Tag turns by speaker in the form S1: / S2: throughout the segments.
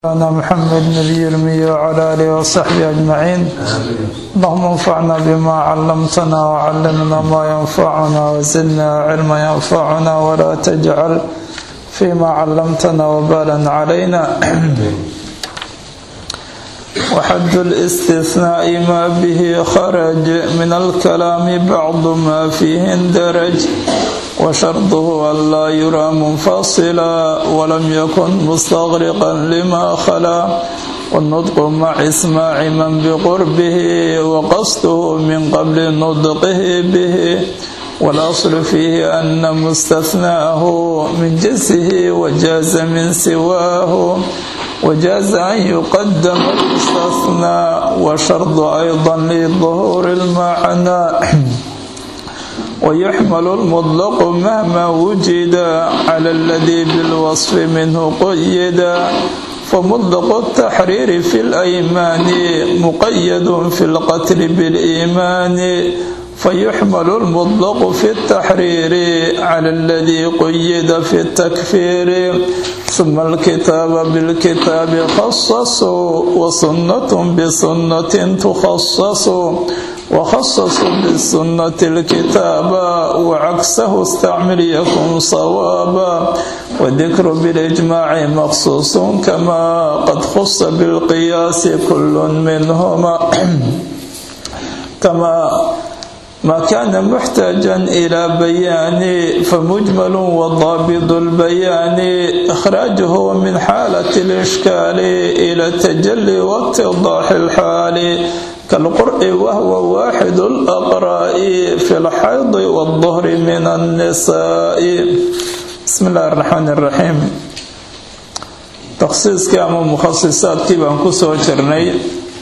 S1: مولانا محمد نبي الأمي وعلى آله وصحبه أجمعين اللهم انفعنا بما علمتنا وعلمنا ما ينفعنا وزدنا علما ينفعنا ولا تجعل فيما علمتنا وبالا علينا وحد الاستثناء ما به خرج من الكلام بعض ما فيه اندرج وشرطه ألا يرى منفصلا ولم يكن مستغرقا لما خلا والنطق مع إسماع من بقربه وقصده من قبل نطقه به والأصل فيه أن مستثناه من جنسه وجاز من سواه وجاز أن يقدم المستثنى وشرط أيضا لظهور المعنى ويحمل المطلق مهما وجد على الذي بالوصف منه قيد فمطلق التحرير في الأيمان مقيد في القتل بالإيمان فيحمل المطلق في التحرير على الذي قيد في التكفير ثم الكتاب بالكتاب خصص وسنة بسنة تخصص وخصص بالسنة الكتاب وعكسه استعمل يكون صوابا والذكر بالإجماع مخصوص كما قد خص بالقياس كل منهما كما ما كان محتاجا إلى بيان فمجمل وضابط البيان إخراجه من حالة الإشكال إلى التجلي واتضاح الحال كالقرء وهو واحد الأقراء في الحيض والظهر من النساء بسم الله الرحمن الرحيم تخصيص كام مخصصات كيبان كسو جرني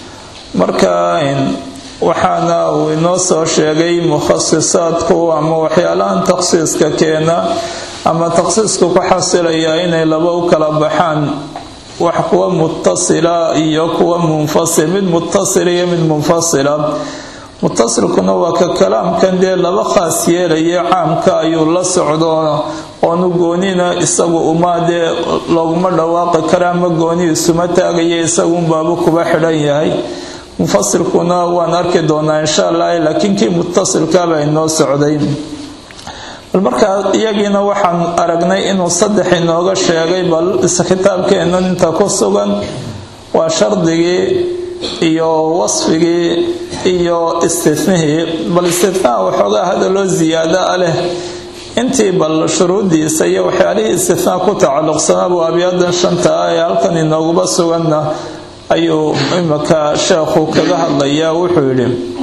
S1: مركاين waxaana uu inoo soo sheegay mukhasisaadku ama waxyaalahan takhsiiska keena ama takhsiisku ku xasilayaa inay laba u kala baxaan wax kuwa mutasila iyo kuwa munfasil mid mutasila iyo mid munfasila mutasilkuna waa ka kalaamkan dee laba khaas yeelaya caamka ayuu la socdo oonu goonina isagu uma dee looguma dhawaaqi kara ama gooni isuma taagaya isagunbaaba kuba xidhan yahay mufasilkuna waan arki doonaa insha allah laakiin kii mutasilkaabaa inoo socday bal markaa iyagiina waxaan aragnay inuu saddex inooga sheegay bal kitaabkeena inta ku sugan waa shardigii iyo wasfigii iyo istinihii bal istinaa waxoogaa hadaloo ziyaada a leh intii bal shuruudiisa iyo waxyaalihii istinaa ku tacalluqsanaabuu abyadan shanta ah ee halkan inooguba suganna ayuu imika sheekhu kaga hadlayaa wuxuu yidhi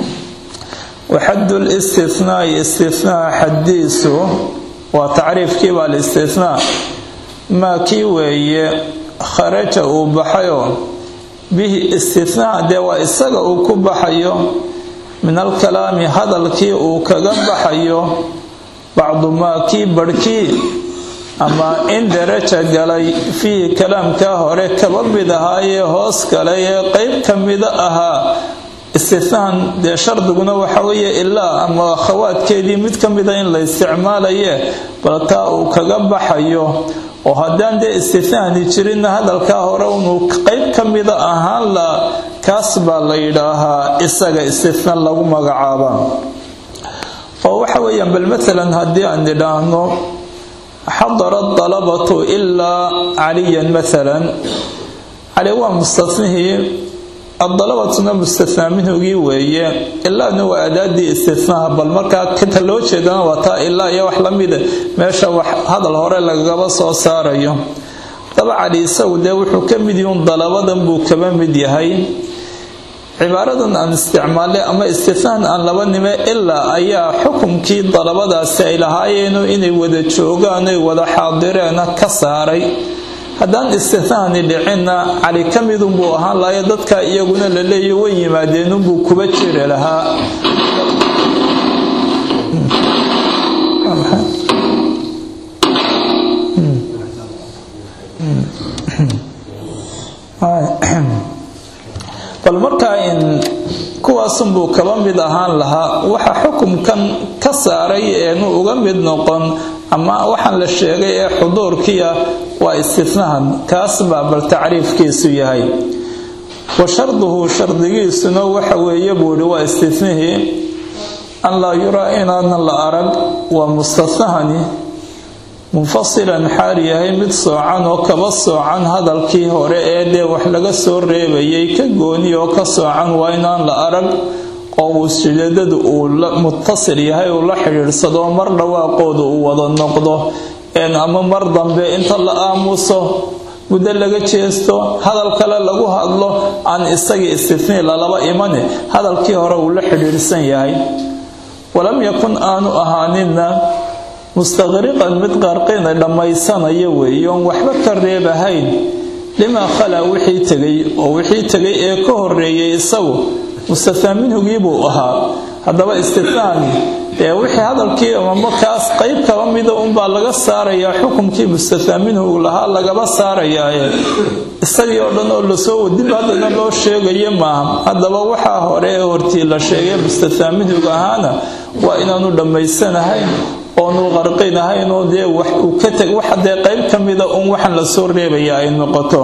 S1: waxaddu listinaai istinaa xaddiisu waa tacriifkiiba alistinaa maa kii weeye kharaja uu baxayo bihi istinaa dee waa isaga uu ku baxayo min alkalaami hadalkii uu kaga baxayo bacdu maa kii barhkii ama in daraja galay fiihi kalaamkaa hore kaba mid ahaayee hoos galay ee qeyb ka mida ahaa istinaan dee shardiguna waxa weeye ilaa ama khawaadkeedii mid ka mida in la isticmaalaye bal taa uu kaga baxayo oo haddaan dee istinaani jirinna hadalkaa hore unuu qeyb ka mida ahaan la kaas baa la yidhaahaa isaga istinaan lagu magacaaba oo waxa weeyaan bal maalan haddii aan idhaahno xadara dalabatu ilaa caliyan maalan cali waa mustanihii adalabatuna mustanaa minhugii weeye ilaana waa adaadii istinaha bal markaa kata loo jeedana waa taa ilaa iyo wax lamida meesha wax hadal hore lagaba soo saarayo daba cali isagu dee wuxuu ka mid yihiin dalabadan buu kaba mid yahay cibaaradan aan isticmaalnay ama istinaan aan laba nime ilaa ayaa xukumkii dalabadaasi ay lahaayeenu inay wada joogaan ay wada xaadireena ka saaray haddaan istinaani dhicinna cali ka midunbuu ahaan lahaye dadka iyaguna la leeya way yimaadeenunbuu kuba jiri lahaa bal markaa in kuwaasunbuu kaba mid ahaan lahaa waxa xukumkan ka saaray eenu uga mid noqon ama waxaan la sheegay ee xuduurkiia waa istinahan kaas baa bal tacriifkiisu yahay wa sharduhu shardigiisuna waxa weeye buu yihi waa istinihii an laa yuraa inaanan la arag waa mustanahani munfasilan xaal yahay mid soocan oo kaba soocan hadalkii hore ee dee wax laga soo reebayay ka gooni oo ka soocan waa inaan la arag oo uu sijeedadu uu mutasil yahay uu la xidhiidhsado mar dhawaaqooda uu wada noqdo ama mar dambe inta la aamuso muddo laga jeesto hadal kale lagu hadlo aan isagii istinii lalaba imane hadalkii hore uu la xidhiidhsan yahay walam yakun aanu ahaanina mustaqriqan mid qarqina dhammaysanaya weeye oon waxba ka reebahayn limaa khalaa wixii tegay oo wixii tegay ee ka horeeyay isagu mustathaa minhugii buu ahaa haddaba istinaani dee wixii hadalkii markaas qeyb kaba mida unbaa laga saarayaa xukumkii mustathaa minhu lahaa lagaba saarayaaye isagii oo dhan oo lasoo wadib haddana loo sheegayo maaha haddaba waxaa hore ee hortii la sheegay mustathaa minhuga ahaana waa inaanu dhammaysanahayn oonu qarqinahayn oo dee wax uu ka teg waxa dee qeyb ka mida un waxaan lasoo reebaya ay noqoto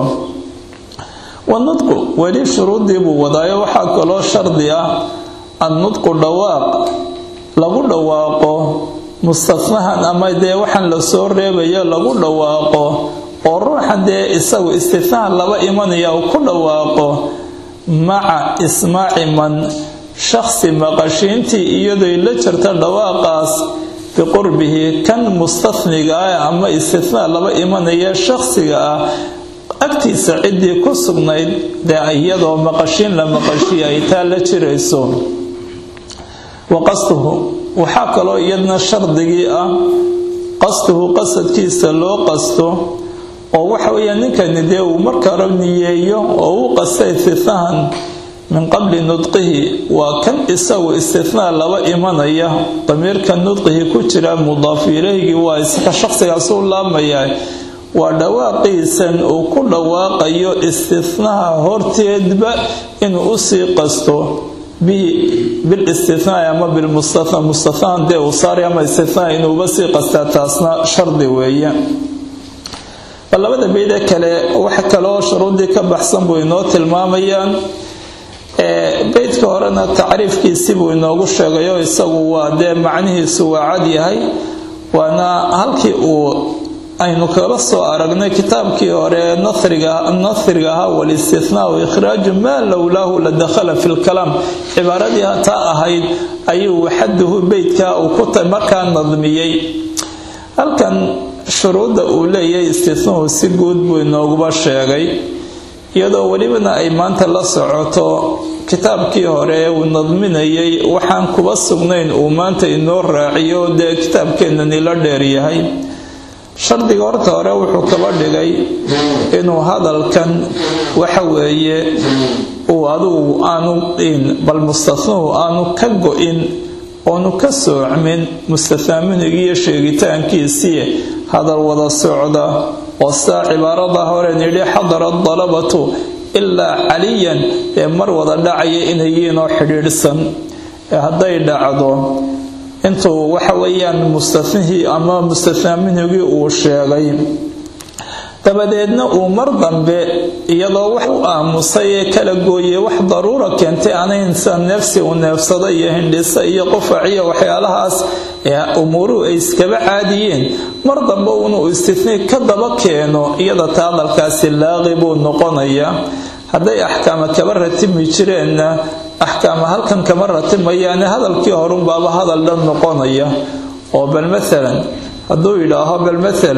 S1: wanudqu weli shuruuddii buu wadaayo waxaa kaloo shardi ah annudqu dhawaaq lagu dhawaaqo mustanahan ama dee waxaan lasoo reebayo lagu dhawaaqo oo ruuxan dee isagu istinahan laba imanaya uu ku dhawaaqo maca ismaaci man shakhsi maqashiintii iyadoy la jirta dhawaaqaas biqurbihi kan mustaniga ah ama istinaa laba imanaya shakhsiga ah agtiisa ciddii ku sugnayd dee iyadoo maqashiin la maqashiya ay taa la jirayso wa qastuhu waxaa kaloo iyadna shardigii ah qastuhu qasadkiisa loo qasto oo waxa weeya ninkani dee uu markara niyeeyo oo u qasta istinahan min qabli nudqihi waa kan isagu istinaa laba imanaya damiirka nudqihi ku jira mudaaf ileyhgii waa iska shaqsigaasuu laamayaa waa dhawaaqiisan uu ku dhawaaqayo istinaha horteedba inuu usii qasto bilistinaai ama bilmustana mustanahan dee uu saaray ama istinaa inuuba sii qastaa taasna shardi weeye labada beydee kale wax kaloo shuruuddii ka baxsan buu inoo tilmaamayaan beydka horena tacriifkiisii buu inoogu sheegayo isagu waa dee macnihiisu waa cad yahay waana halkii uu aynu kala soo aragnay kitaabkii hore nahriga ahaa walistinaa ikhraaju maa lowlaahu la dakhala fi lkalaam cibaaradii taa ahayd ayuu xaduhu beydka uu ku markaa nadmiyey halkan shuruudda uu leeyahay istinuhu si guud buu inooguba sheegay iyadoo welibana ay maanta la socoto kitaabkii hore uu nadminayay waxaan kuba sugnayn uu maanta inoo raaciyo dee kitaabkeenani la dheeryahay shardiga horta hore wuxuu kaba dhigay inuu hadalkan waxa weeye uu adugu aanu bal mustanuhu aanu ka go-in oonu ka soocmin mustathaaminigiiyo sheegitaankiisii hadal wada socda oo sidaa cibaarada horen yidhi xadara dalabatu ilaa caliyan ee mar wada dhacaya inayiinoo xidhiidhsan ee hadday dhacdo intuu waxa weeyaan mustanihii ama mustathaminigii uu sheegay dabadeedna uu mar dambe iyadoo wax u aamusay ee kala gooyey wax daruura keentay anaynsa neefsi uu neefsada iyo hindhisa iyo qufaciyo waxyaalahaas ee umuuruhu ay iskaba caadiyeen mar dambe inuu istinii ka daba keeno iyada taa hadalkaasi laaqi buu noqonayaa hadday axkaama kaba ratimi jireenna axkaama halkan kama ratimayaane hadalkii horunbaaba hadal dhan noqonaya oo bal maalan hadduu yidhaaho bal maal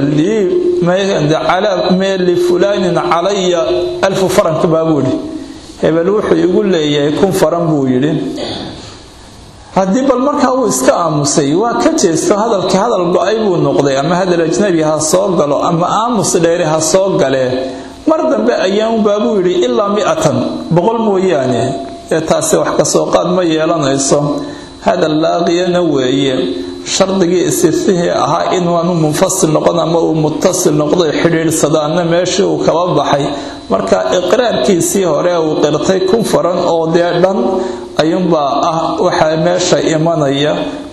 S1: mee lifulaanin calaya alfu farank baabuu yidhi hebel wuxuu igu leeyahay kun faran buu yidhi haddii bal markaa uu iska aamusay waa ka jeesto hadalkii hadal go-ay buu noqday ama hadal ajnabi ha soo galo ama aamus dheeri ha soo galee mar dambe ayaanbaabuu yidhi ilaa miatan boqol mooyaane ee taasi wax kasoo qaad ma yeelanayso hadal laaqiyana weeye shardigii istifihii ahaa inaanu munfasil noqon ama uu mutasil noqday xidhiidhsadaana meeshii uu kaba baxay marka iqraarkiisii hore uu qirtay kun faran oo dee dhan ayuunbaa ah waxaa meesha imanaya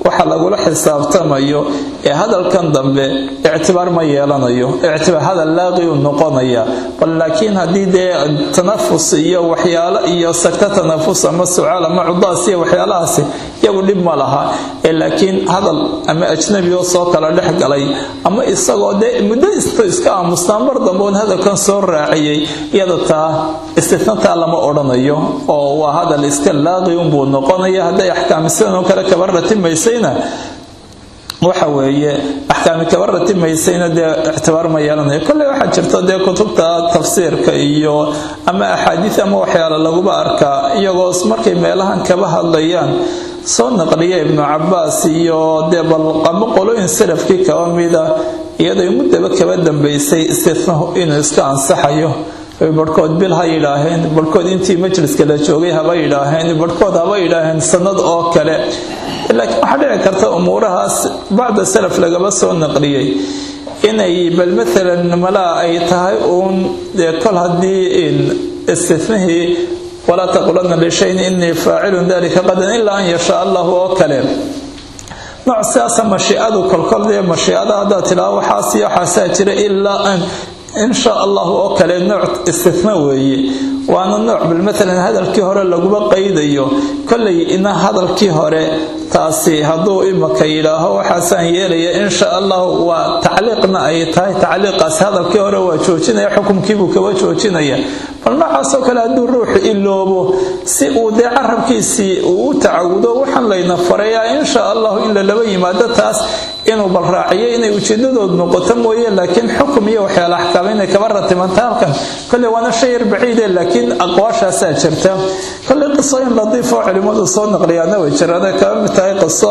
S1: waxa lagula xisaabtamayo ee hadalkan dambe ictibaar ma yeelanayo ictibaar hadal laaqi u noqonaya bal laakiin haddii dee tanafus iyo waxyaalo iyo sagta tanafus ama sucaal ama cudaas iyo waxyaalahaasi iyagu dhib ma laha ee laakiin hadal ama ajnabi oo soo kala dhex galay ama isagoo dee muddo isto iska aamusnaa mar dambe oon hadalkan soo raaciyey iyada taa istitnataa lama odhanayo oo waa hadal iska laaqi unbuu noqonaya hadday axkaami sidan oo kale kaba ratimaysayna waxa weeye axkaami kaba ratimaysayna dee ictibaar ma yeelanayo kolley waxaa jirta dee kutubta tafsiirka iyo ama axaadiis ama waxyaala laguba arkaa iyagoo markay meelahan kaba hadlayaan soo naqliya ibnu cabaas iyo dee balqamo qolooyin salafkii kaba mida iyadoo muddaba kaba dambaysay istinahu inuu iska ansaxayo barhkood bil ha yidhaaheen barhkood intii majliska la joogay haba yidhaaheen barhkood haba yidhaaheen sanad oo kale laakiin waxaa dhici karta umuurahaas bacda salaf lagaba soo naqliyey inay bal maalan malaa ay tahay uun dee kol haddii istinihii walaa taqulanna lishayin inii faacilun dalika qadan ilaa an yashaa allahu oo kale nooc sidaasa mashiicadu kolkol dee mashiicada haddaad tidhaha waxaasiyo waxaasaa jira ilaa an insha allahu oo kale nooc istina weeye waana nooc bal maalan hadalkii hore laguma qaydayo kollay ina hadalkii hore taasi hadduu imaka yidhaaho waxaasaan yeelaya insha allahu waa tacliiqna ay tahay tacliiqaasi hadalkii hore waa joojinaya xukumkiibuu kaba joojinaya bal noocaasoo kale hadduu ruuxu iloobo si uu dee carabkiisii uu u tacawudo waxaan layna farayaa insha allahu in lalaba yimaado taas inuu bal raaciyo inay ujeedadood noqoto mooye laakiin xukum iyo waxyaala axkaam inay kaba ratimanta halkan kolley waana shay yar baciide laakiin aqwaashaasaa jirta kolley qisooyin ladiif oo culimmadu soo naqliyaana way jiraan kaba mid tahay qiso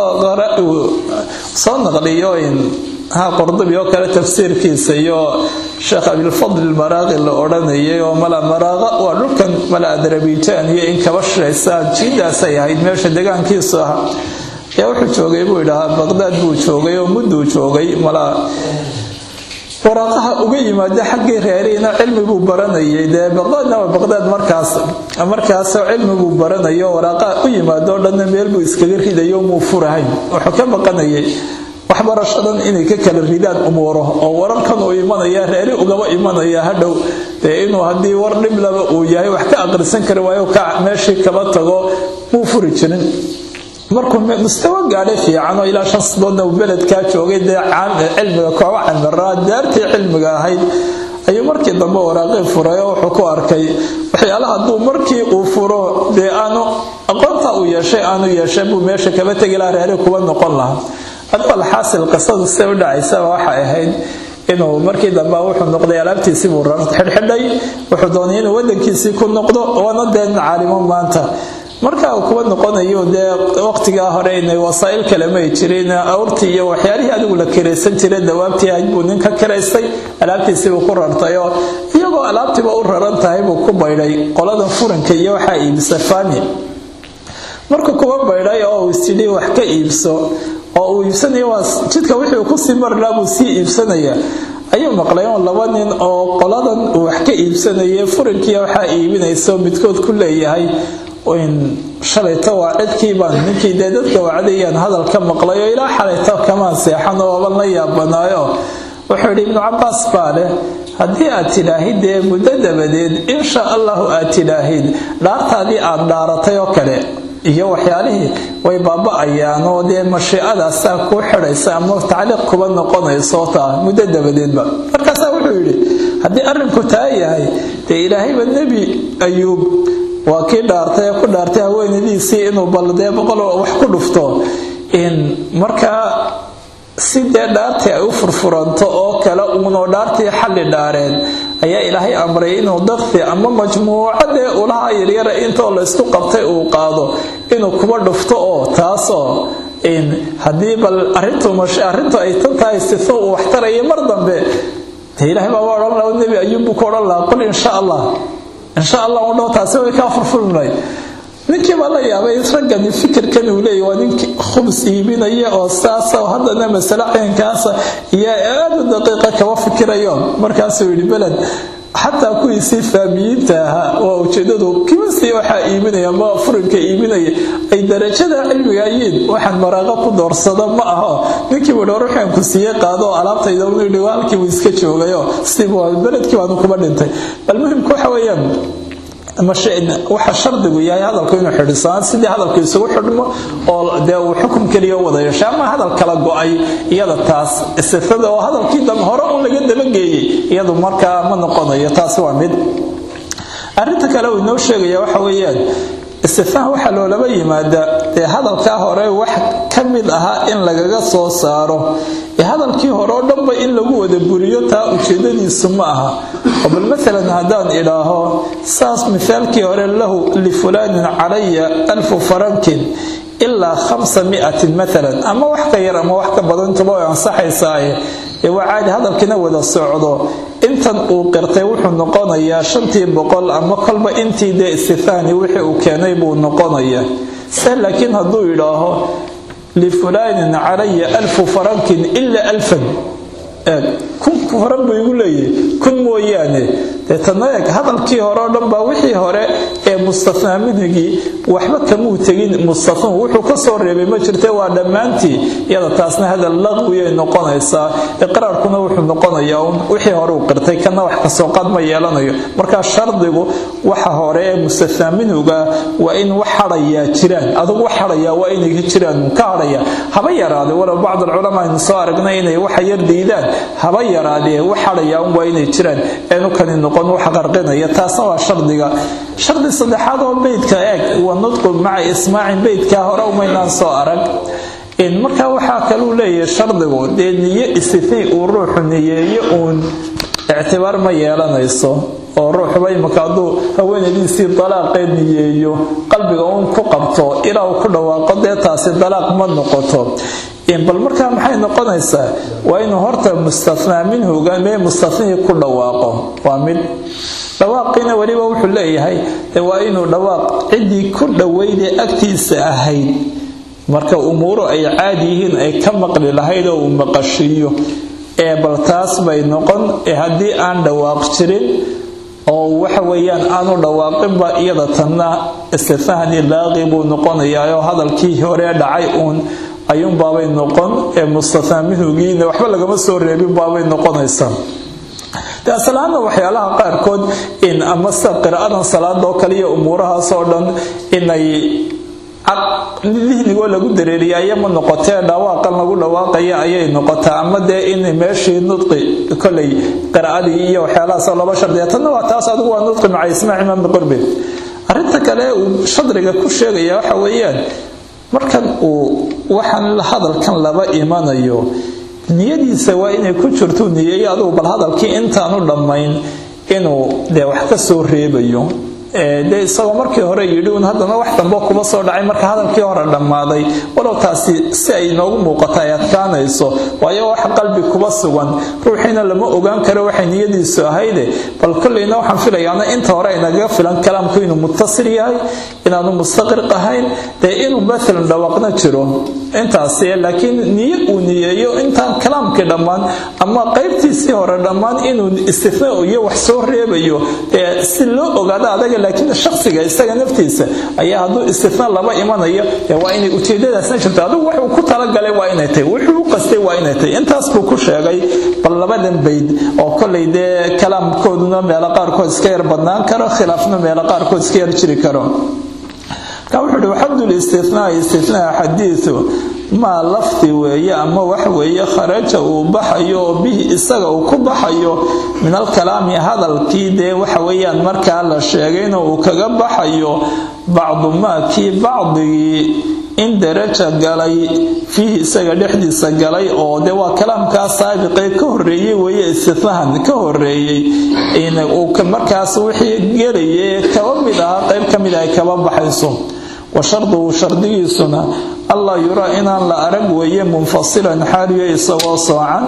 S1: soo naqliyo ha qurdubi oo kale tafsiirkiisa iyo sheekh abilfadl ilmaraaqi la odhanayay oo mala maraaqa waa dhulkan mala adarabijaan iyo in kaba shiraysa jiidaasay ahayd meesha degaankiisu ah ayaa wuxuu joogay buu idhahaa baqdaad buu joogay oo mudduu joogay mala waraaqaha uga yimaada xaggii reeriina cilmi buu baranayay dee baqdaadna waa baqdaad markaas markaasoo cilmi buu baranayo waraaqaha u yimaado o dhanna meel buu iskaga ridayo muu furahayn wuxuu ka baqanayay waxbarashadan inay ka kala ridaan umuuro oo wararkan uu imanaya reeri ugaba imanaya hadhow dee inuu haddii war dhiblaba uu yahay wax ka aqrisan kari waayo ka meeshii kaba tago muu furi jirin markuu mustawa gaadhay fiican oo ilaa shan sadoodna uu beledkaa joogay dee cilmiga kooba camiraa daartii cilmiga ahayd ayuu markii dambe waraaqii furay oo wuxuu ku arkay waxyaalaha hadduu markii uu furo dee aanu aqoonta uu yeeshay aanu yeeshay buu meesha kaba tegi laha reeri kuwa noqon lahaa adbal xaasil qisadu siday u dhacaysaba waxay ahayd inuu markii dambe wuxuu noqday alaabtiisii buu xidhxidhay wuxuu doonay inuu wadankiisii ku noqdo waana dee caalimo maanta marka uu kuwa noqonayo dee waqtigaa hore inay wasaa'il kale may jirin awrtii iyo waxyaalihii adigu la kiraysan jiray dawaabtii ahayd buu nin ka kiraystay alaabtiisiibuu ku rartayoo iyagoo alaabtiiba u raran tahay buu ku baydhay qoladan furanka iyo waxaa iibisa fami markuu kuwa baydhay oo uu isyidhi wax ka iibso oo uu iibsanaya waa jidka wixii kusii marlaa buu sii iibsanaya ayuu maqlay oo laba nin oo qoladan uu wax ka iibsanayay furankiiya waxaa iibinayso midkood ku leeyahay shalayta waa cidkii baan ninkii dee dadka wacdayaan hadal ka maqlay oo ilaa xalayta kamaan seexan oo aban la yaabanaayo wuxuu yidhi ibnu cabaas baa leh haddii aad tidhaahid dee muddo dabadeed insha allahu aad tidhaahid dhaartaadii aad dhaaratay oo kale iyo waxyaalihii way baaba-ayaan oo dee mashiicadaasaa kuu xidhaysa ama tacliiq kuba noqonayso taa muddo dabadeedba markaasaa wuxuu yidhi haddii arrinku taa yahay dee ilaahayba nebi ayuub waa kii dhaartay ee ku dhaartay haweenadiisii inuu baldee boqol wax ku dhufto markaa si dee dhaartii ay u furfuranto oo kale uunoo dhaartii xalli dhaareen ayaa ilaahay amray inuu dakti ama majmuucadee ulaha yaryara intoo laysku qabtay uu qaado inuu kuba dhufto oo taasoo haddii bal arrintu ay tan tahay sifo uu waxtarayo mar dambe dee ilahay baaba odhan laha nebi ayuubbuu ku odhan lahaa qul insha allah insha allah u dhow taasi way kaa furfurnay ninkii baa la yaabay raggani fikirkan uu leeyahy waa ninkii khubs iibinaya oo saasa oo haddana masale caynkaasa iyo aada u daqiiqa kaba fikirayo markaasuu yidhi beled xataa kuwiisii faamiyiinta ahaa waa ujeedadu kimisii waxaa iiminaya ama furinka iiminaya ay darajada cilmiga yiin waxaan maraaqa ku doorsado ma aho ninkii wadho ruuxaan ku siiye qaado oo alaabtayda unidhigo halkiibuu iska joogayo sidiibu beledkii baanu kuma dhintay bal muhimka waxa weeyaan waxa shardigu yahay hadalku inuu xidhisaan sidii hadalku isugu xidhmo oo dee uu xukum keliya wada yeesho ama hadal kala go-ay iyada taas istifada oo hadalkii hore un laga dabageeyey iyadu markaa ma noqonayo taasi waa mid arrinta kale uu inoo sheegaya waxa weeyaan istifaha waxaa loolaba yimaada dee hadalkaa hore wax ka mid ahaa in lagaga soo saaro ee hadalkii hore oo dhanba in lagu wada buriyo taa ujeedadiisu ma aha oo bal maalan haddaan idhaaho saas mithaalkii hore lahu lifulaanin calaya alfu farankin ilaa khamsa miatin maalan ama wax ka yar ama wax ka badan intuba way ansaxaysaaye ee waa caadi hadalkiina wada socdo intan uu qirtay wuxuu noqonayaa shantii boqol ama kolba intii dee istithani wixii uu keenay buu noqonayaa se laakiin hadduu yidhaaho lifulaanin calaya alfu farankin ilaa alfan eeg kun faran buu igu leeyahay kun mooyaane dee tana eeg hadalkii hore oo dhan baa wixii hore ee mustathnaa minhigii waxba kamuu tegin mustathnuu wuxuu ka soo reebay ma jirte waa dhammaantii iyada taasna hadal laqwiyay noqonaysaa iqraarkuna wuxuu noqonayaa un wixii hore uu qirtay kana wax kasoo qaad ma yeelanayo markaa shardigu waxa hore ee mustathnaa minhuga waa in wax hadhayaa jiraan adugu wax hadhayaa waa inay jiraan ka hadhaya haba yaraade walow bacd alculamaa aynu soo aragnay inay waxa yar diidaan haba yaraadee wax hadhayaa un waa inay jiraan eenu kani noqon wax qarqinaya taasna waa shardiga shardi saddexaad oo beydka eeg wa nudqu maca ismaacin beydkaa hore umaynaan soo arag markaa waxaa kaluu leeyahay shardigu dee niyo istithnii uu ruuxu niyeeyo uun ictibaar ma yeelanayso oo ruuxuba imaka hadduu haweenadiisii dalaaqeed niyeeyo qalbiga uun ku qabto ilaa uu ku dhawaaqo dee taasi dalaaq ma noqoto bal markaa maxay noqonaysaa waa inuu horta mustathnaa minhuga mee mustathnihii ku dhawaaqo waa mid dhawaaqiina weliba wuxuu leeyahay waa inuu dhawaaq ciddii ku dhoweydee agtiisa ahayd marka umuuru ay caadi yihiin ay ka maqli lahayd oo uu maqashiiyo ee bal taas bay noqon ee haddii aan dhawaaq jirin oo waxa weeyaan aanu dhawaaqinba iyada tanna istithahni laaqi buu noqonayaa oo hadalkii hore dhacay uun ayuun baabay noqon ee mustathnaa minhugiina waxba lagama soo reebin baabay noqonaysaa de asalaana waxyaalaha qaarkood in ama sida qiraa'adan salaada oo kale iyo umuurahaas oo dhan inay dihnigoo lagu dareeriya ayama noqotee dhawaaqan lagu dhawaaqaya ayay noqotaa ama dee in meeshii nudqi kolay qiraa'adii iyo waxyaalahaasoo laba shardiya tanna waa taas adigu waa nudqi maca ismaaci imaam biqurbi arrinta kale uu shadriga ku sheegaya waxa weeyaan markan uu waxaan hadalkan laba imanayo niyadiisa waa inay ku jirto niyeeyo adugu bal hadalkii intaanu dhammayn inuu dee wax ka soo reebayo dee isagoo markii hore yidhi un haddana wax dambe kuba soo dhacay marka hadalkii hore dhammaaday walow taasi si ay inoogu muuqata ay adkaanayso waayo wax qalbi kuba sugan ruuxiina lama ogaan karo waxay niyadiisu ahayde bal kolleyna waxaan filayaana inta hore aynagaga filan kalaamku inuu muttasil yahay inaanu mustaqriq ahayn dee inuu maalan dhawaaqna jiro intaasi laakiin niyo uu niyeeyo intaan kalaamkii dhammaan ama qaybtiisii hore dhammaan inuu istifnaa iyo wax soo reebayo dee si loo ogaado adaga laakiin shakhsiga isaga naftiisa ayaa hadduu istifnaa laba imanayo waa inay ujeedadaasna jirto adigu wuxuu ku talagalay waa inay tahay wuxuu u qastay waa inay tahay intaas buu ku sheegay bal labadan bayd oo kollay dee kalaamkooduna meelo qaarkood iska yar badnaan karo khilaafna meelo qaarkood iska yar jiri karo ka wuxuu uhi waxamdu listinaa istinaa xadiidu maa lafdi weeye ama wax weeye kharaja uu baxayo oo bihi isaga uu ku baxayo min alkalaami hadalkii dee waxa weeyaan markaa la sheegayna uu kaga baxayo bacdu maa kii bacdigii in daraja galay fiihi isaga dhexdiisa galay oo de waa kalaamkaa saabiqee ka horeeyey weeye istinahan ka horeeyey markaas wixii gelaye kaba mid ahaa qayb ka mid ay kaba baxayso wa sharduhu shardigiisuna allaa yuraa inaan la arag weeye munfasilan xaaliyo isagoo soocan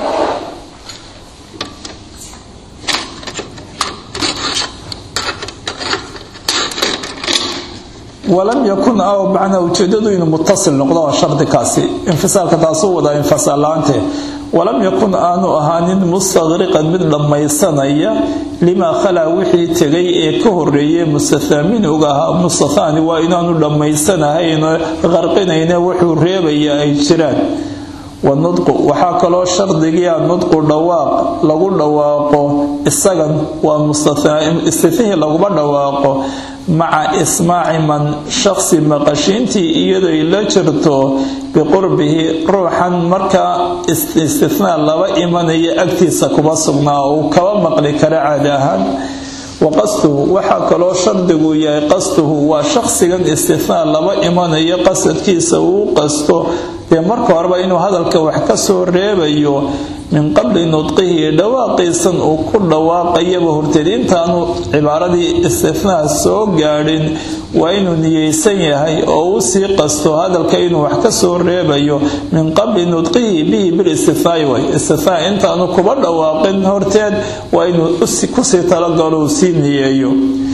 S1: walam yakun aw macnaa ujeedadu inuu mutasil noqdo waa shardikaasi infisaalka taasuu wadaa infisaal la-aante walam yakun aanu ahaanin mustaqriqan mid dhammaysanaya limaa khalaa wixii tegay ee ka horeeyey mustathaa minhuga ahaa mustathaani waa inaanu dhammaysanahayn qarqinayna wuxuu reebaya ay jiraan wanudqu waxaa kaloo shardigia nudqu dhawaaq lagu dhawaaqo isagan waa istihihii laguma dhawaaqo maca ismaaci man shaqsi maqashiintii iyadoy la jirto biqurbihi ruuxan markaa istinaa laba imanaya agtiisa kuma sugnaa uu kaba maqli kara caadi ahaan wa qasduhu waxaa kaloo shardigu yahay qasduhu waa shaqsigan istinaa laba imanayo qasadkiisa uu qasto dee marka horeba inuu hadalka wax ka soo reebayo min qabli nudqihi dhawaaqiisan uu ku dhawaaqayaba horteed intaanu cibaaradii istinaa soo gaadhin waa inuu niyeysan yahay oo uu sii qasto hadalka inuu wax ka soo reebayo min qabli nudqihi bihi bilistinaai way istinaa intaanu kuba dhawaaqin horteed waa inuu kusii talagalo uu sii niyeeyo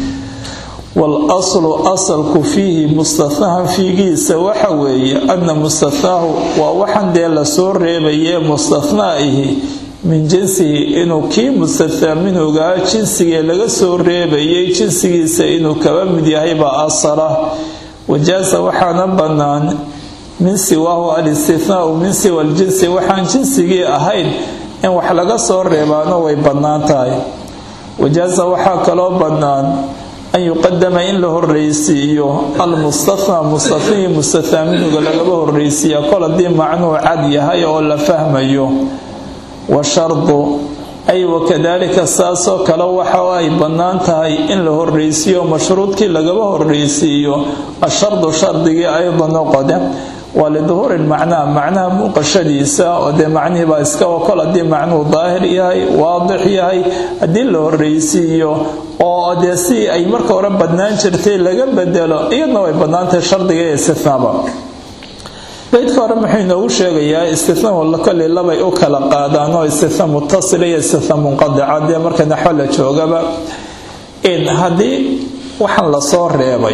S1: walaslu asalku fiihi mustanahan fiigiisa waxa weeye ana mustanaahu waa waxan dee lasoo reebayee mustanaa'ihi min jinsihi inuu kii mustanaa minhugaa jinsigee laga soo reebayay jinsigiisa inuu kaba mid yahay baa asala wajaasa waxaana bannaan min siwaahu alistinaau min siwa aljinsi waxaan jinsigii ahayn in wax laga soo reebaano way bannaan tahay wajaasa waxaa kaloo bannaan an yuqadama in la horreysiiyo almustathnaa mustathnihii mustathaa minhuga lagaba horreysiiya kol haddii macnuu cad yahay oo la fahmayo wa shardu ay wakadaalika saasoo kale waxa ay bannaan tahay in la horreysiiyo mashruudkii lagaba horreysiiyo ashardu shardigii aydan noqode waa liduhuuri lmacnaa macnaha muuqashadiisa oo dee macnihiibaa iska kol haddii macnuhu daahir yahay waadix yahay haddii la horreysiiyo oo dee si ay marka hore badnaan jirtay laga bedelo iyadna way badnaantahay shardiga ee istinaaba beydka hore muxuu inoogu sheegayaa istinahu koley labay u kala qaadaan oo istina mutasila iyo istina munqadica dee marka naxwo la joogaba haddii waxaan lasoo reebay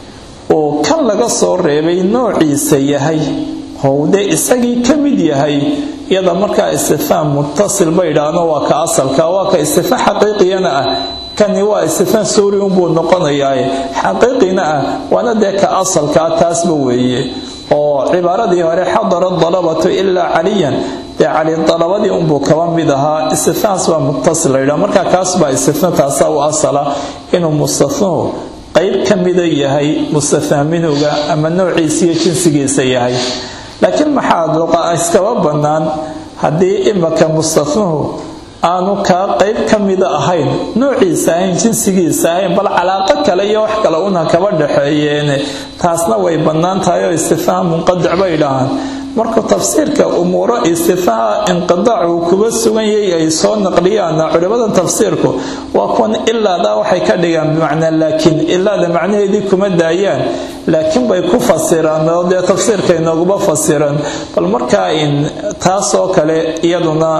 S1: oo kan laga soo reebay noociisa yahay how dee isagii ka mid yahay iyada markaa istinaa mutasil ba yidhaahno waa ka asalka waa ka istinaa xaqiiqiyana ah kani waa istinaa suuri unbuu noqonayaa xaqiiqina ah waana dee ka asalkaa taasba weeye oo cibaaradii hore xadara dalabatu ilaa caliyan dee cali dalabadii unbuu kaba mid ahaa istinaas baa mutasil layidhaha markaa kaas baa istina taasa u asala inuu mustanuhu qayb ka mida yahay mustathnaa minhuga ama noociisa iyo jinsigiisa yahay laakiin maxaa iskaba bannaan haddii imaka mustathnuhu aanu kaa qayb ka mida ahayn noociisa ahayn jinsigiisa ahayn bal calaaqo kale iyo wax kale una kaba dhaxeeyeene taasna way bannaan tahay oo istifhaam munqadic bay dhahaan markuu tafsiirka umuuro istifaa inqidaac uu kuba sugan yahay ay soo naqliyaana culimada tafsiirku waa kuwan ilaadaa waxay ka dhigaan bimacnaa laakiin ilaada macnaheedii kuma daayaan laakiin bay ku fasiraan oo dee tafsiirka inooguma fasiran bal markaa in taasoo kale iyaduna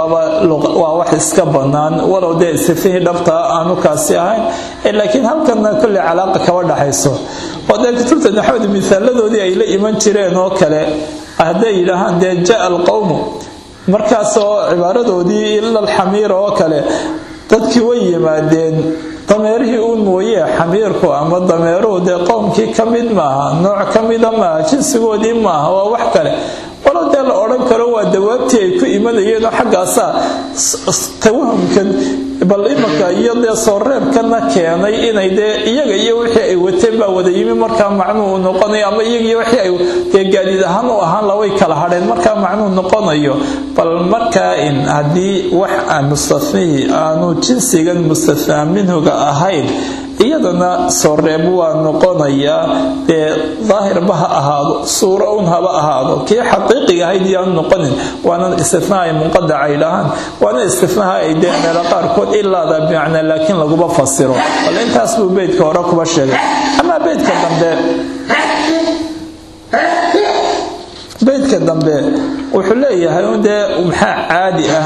S1: waa wax iska bannaan walow dee istifihii dhabtaa aanu kaasi ahayn laakiin halkana kolley calaaqa kaba dhaxayso oo dee kutubta naxwada misaaladoodii ay la iman jireen oo kale hadday yidhaahaan dee jaa alqowmu markaasoo cibaaradoodii ila alxamiira oo kale dadkii way yimaadeen dameerihii uun mooye xamiirku ama dameeruhu dee qowmkii ka mid maaha nooc ka mida maaha jinsigoodii maaha waa wax kale walo dee la odhan karo waa dawaabtii ay ku imanayeenoo xaggaasaa tawahumkan bal imanka iyo dee soo reebkana keenay inay dee iyaga iyo wixii ay wateen baa wada yimi markaa macnuhu noqonayo ama iyagiyo wixii ay dee gaadiid ahaan u ahaan laway kala hadheen markaa macnuhu noqonayo bal markaa in haddii wax aan mustathnihii aanu jinsigan mustathnaa minhuga ahayn iyadana soo reeb waa noqonayaa dee daahirba ha ahaado suuro un haba ahaado kii xaqiiqiga ahayd iyaanu noqonin waana istifnaa ay munqadac ay dhahaan waana istifnaha ay dee meelo qaarkood ilaada bimacnaa laakiin laguma fasiro bal intaas buu beydka hore kuba sheegay amaa beydka dambe beydka dambe wuxuu leeyahay un dee maxaa caadi ah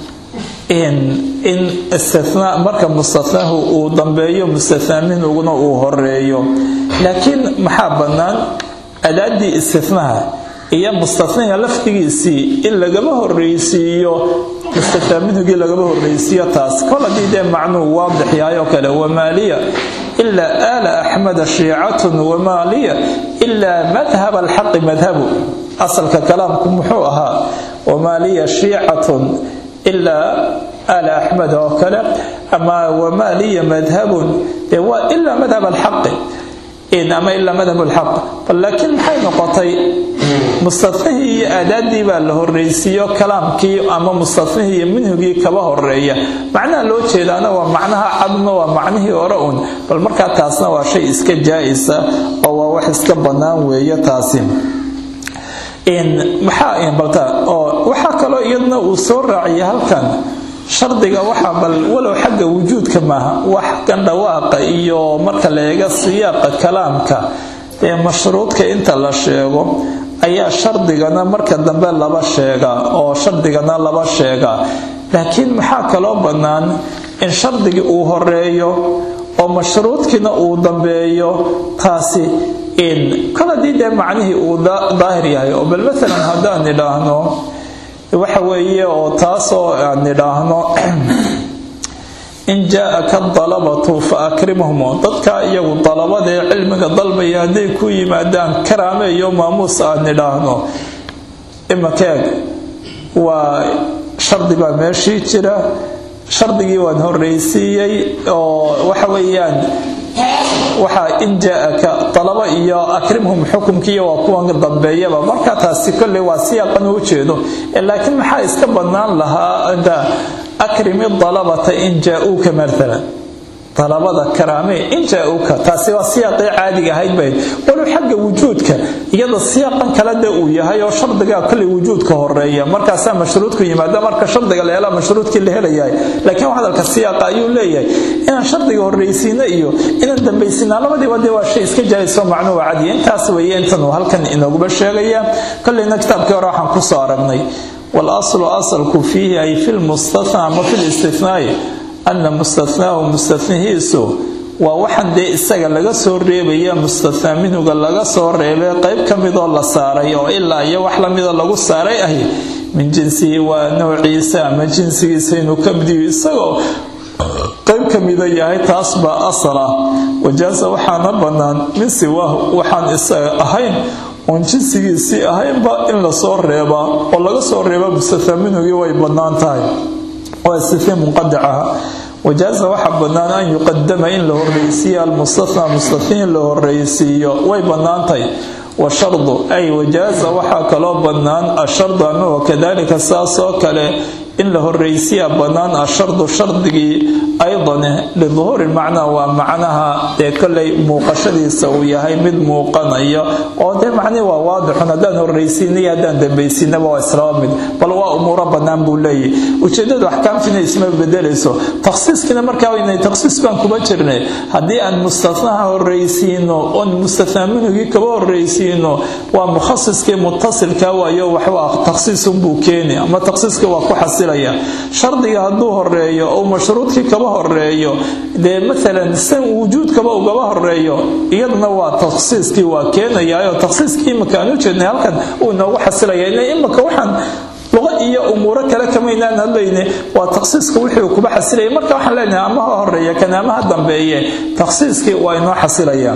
S1: in istinaa marka mustathnaahu uu dambeeyo mustathnaa minhuguna uu horeeyo laakiin maxaa bannaan adaadii istinaha iyo mustaniga lafdigiisii in lagama horreysiiyo mustataa minhugii lagama horreysiiyo taas kol haddii dee macnuu waadix yahay oo kale wamaaliya ilaa aala axmeda shiicatun wamaaliya ilaa madhab alxaqi madhabu asalka kalaamku muxuu ahaa wamaaliya shiicatun ilaa aala axmed oo kale ama wamaaliya madhabun dee waa ilaa madhab alxaqi ama ilaa madhab lxaq bal laakiin maxay noqotay mustanihii iyo aadaadii baa la horreysiiyo kalaamkii ama mustanihii iyo minhigii kaba horeeya macnaha loo jeedaana waa macnaha cadma waa macnihii hore un bal markaa taasna waa shay iska jaa-isa oo waa wax iska bannaan weeye taasi waxaa kaloo iyadna uu soo raaciya halkan shardiga waxaa bal walow xagga wujuudka maaha wax kan dhawaaqa iyo marka la eega siyaaqa kalaamka ee mashruudka inta la sheego ayaa shardigana marka dambe laba sheega oo shardigana laba sheega laakiin maxaa kaloo bannaan in shardigii uu horeeyo oo mashruudkiina uu dambeeyo taasi in kol haddii dee macnihii uu daahir yahay oo bal maalan haddaan idhaahno waxa weeye oo taasoo aan nidhaahno in jaa-aka dalabatu fa akrimhum dadka iyagu dalabadaee cilmiga dalbaya hadday ku yimaadaan karaame iyo maamuus aan nidhaahno imakeeg waa shardi baa meeshii jira shardigii waan horreysiiyey oo waxa weeyaan waxaa in jaa-aka dalaba iyo akrimhum xukumkiiyo waa kuwan dambeeyaba marka taasi kolley waa siyaaqan u jeedo laakiin maxaa iska bannaan lahaa akrimi dalabata in jaa-uuka maalan dalabada karaame in jaa-uuka taasi waa siyaaqii caadiga ahayd bayd walow xagga wujuudka iyada siyaaqan kale de uu yahay oo shardigaa kolley wujuudka horeeya markaasaa mashruudku yimaada marka shardiga la helaa mashruudkii la helayahay laakiin hadalka siyaaqa ayuu leeyahay inaan shardiga horreysiina iyo inaan dambaysiinaa labadiiba dee waa shay iska jaayso macnuu cadiya intaas weeye intanuu halkan inooguba sheegaya kolleyna kitaabkii hore waxaan kusoo aragnay walaslu asalku fiihi ay fi lmustathnaa ama fi listithnaai ana mustathnaahu mustahnihiisu waa waxaan dee isaga laga soo reebaya mustathnaa minhuga laga soo reebay qayb ka midoo la saaray oo ilaa iyo wax lamida lagu saaray ahi min jinsihi waa noociisa ama jinsigiisa inuu ka midiyo isagoo qayb ka mida yahay taas baa asal ah wajaasa waxaana bannaan min siwaahu waxaan isaga ahayn oon jinsigiisii ahaynba in lasoo reebaa oo laga soo reeba mustathnaa minhugii way bannaan tahay waa istithna munqadacaha wajaasa waxaa bannaan an yuqadama in la horreysiiyo almustathnaa mustathiin la horreysiiyo way bannaantahay washardu ay wajaasa waxaa kaloo bannaan ashardu ama wakadalika saasoo kale in la horreysiyaa bannaan ashardu shardigii aydan liduhuuri macnaa waa macnaha dee kollay muuqashadiisa uu yahay mid muuqanayo oo dee macnihi waa waadixun haddaan horreysiinay haddaan dambaysiinaba waa islaba mid bal waa umuuro bannaan buu leeyahy ujeeddadu axkaamtiina isma bedelayso takhsiiskiina markaa waynay takhsiis baan kuma jirnay haddii aan mustathnaha horreysiino oon mustathnaa minhugii kaba horreysiino waa mukhasiskii mutasilka waayo waxba takhsiisunbuu keeni ama takhsiiskii waa ku xasilaya shardiga hadduu horeeyo ou mashruudkii kaba horeeyo dee maalan san wujuudkaba ugaba horeeyo iyaduna waa takhsiiskii waa keenayaayo takhsiiskii imika aan u jeednay halkan uu inoogu xasilaya ila imika waxaan luqa iyo umuuro kale kamaynaan hadlayne waa takhsiiska wixii kuba xasilaya marka waxaan leenahay ama ha horeeya kana ama ha dambeeye takhsiiskii waa inoo xasilaya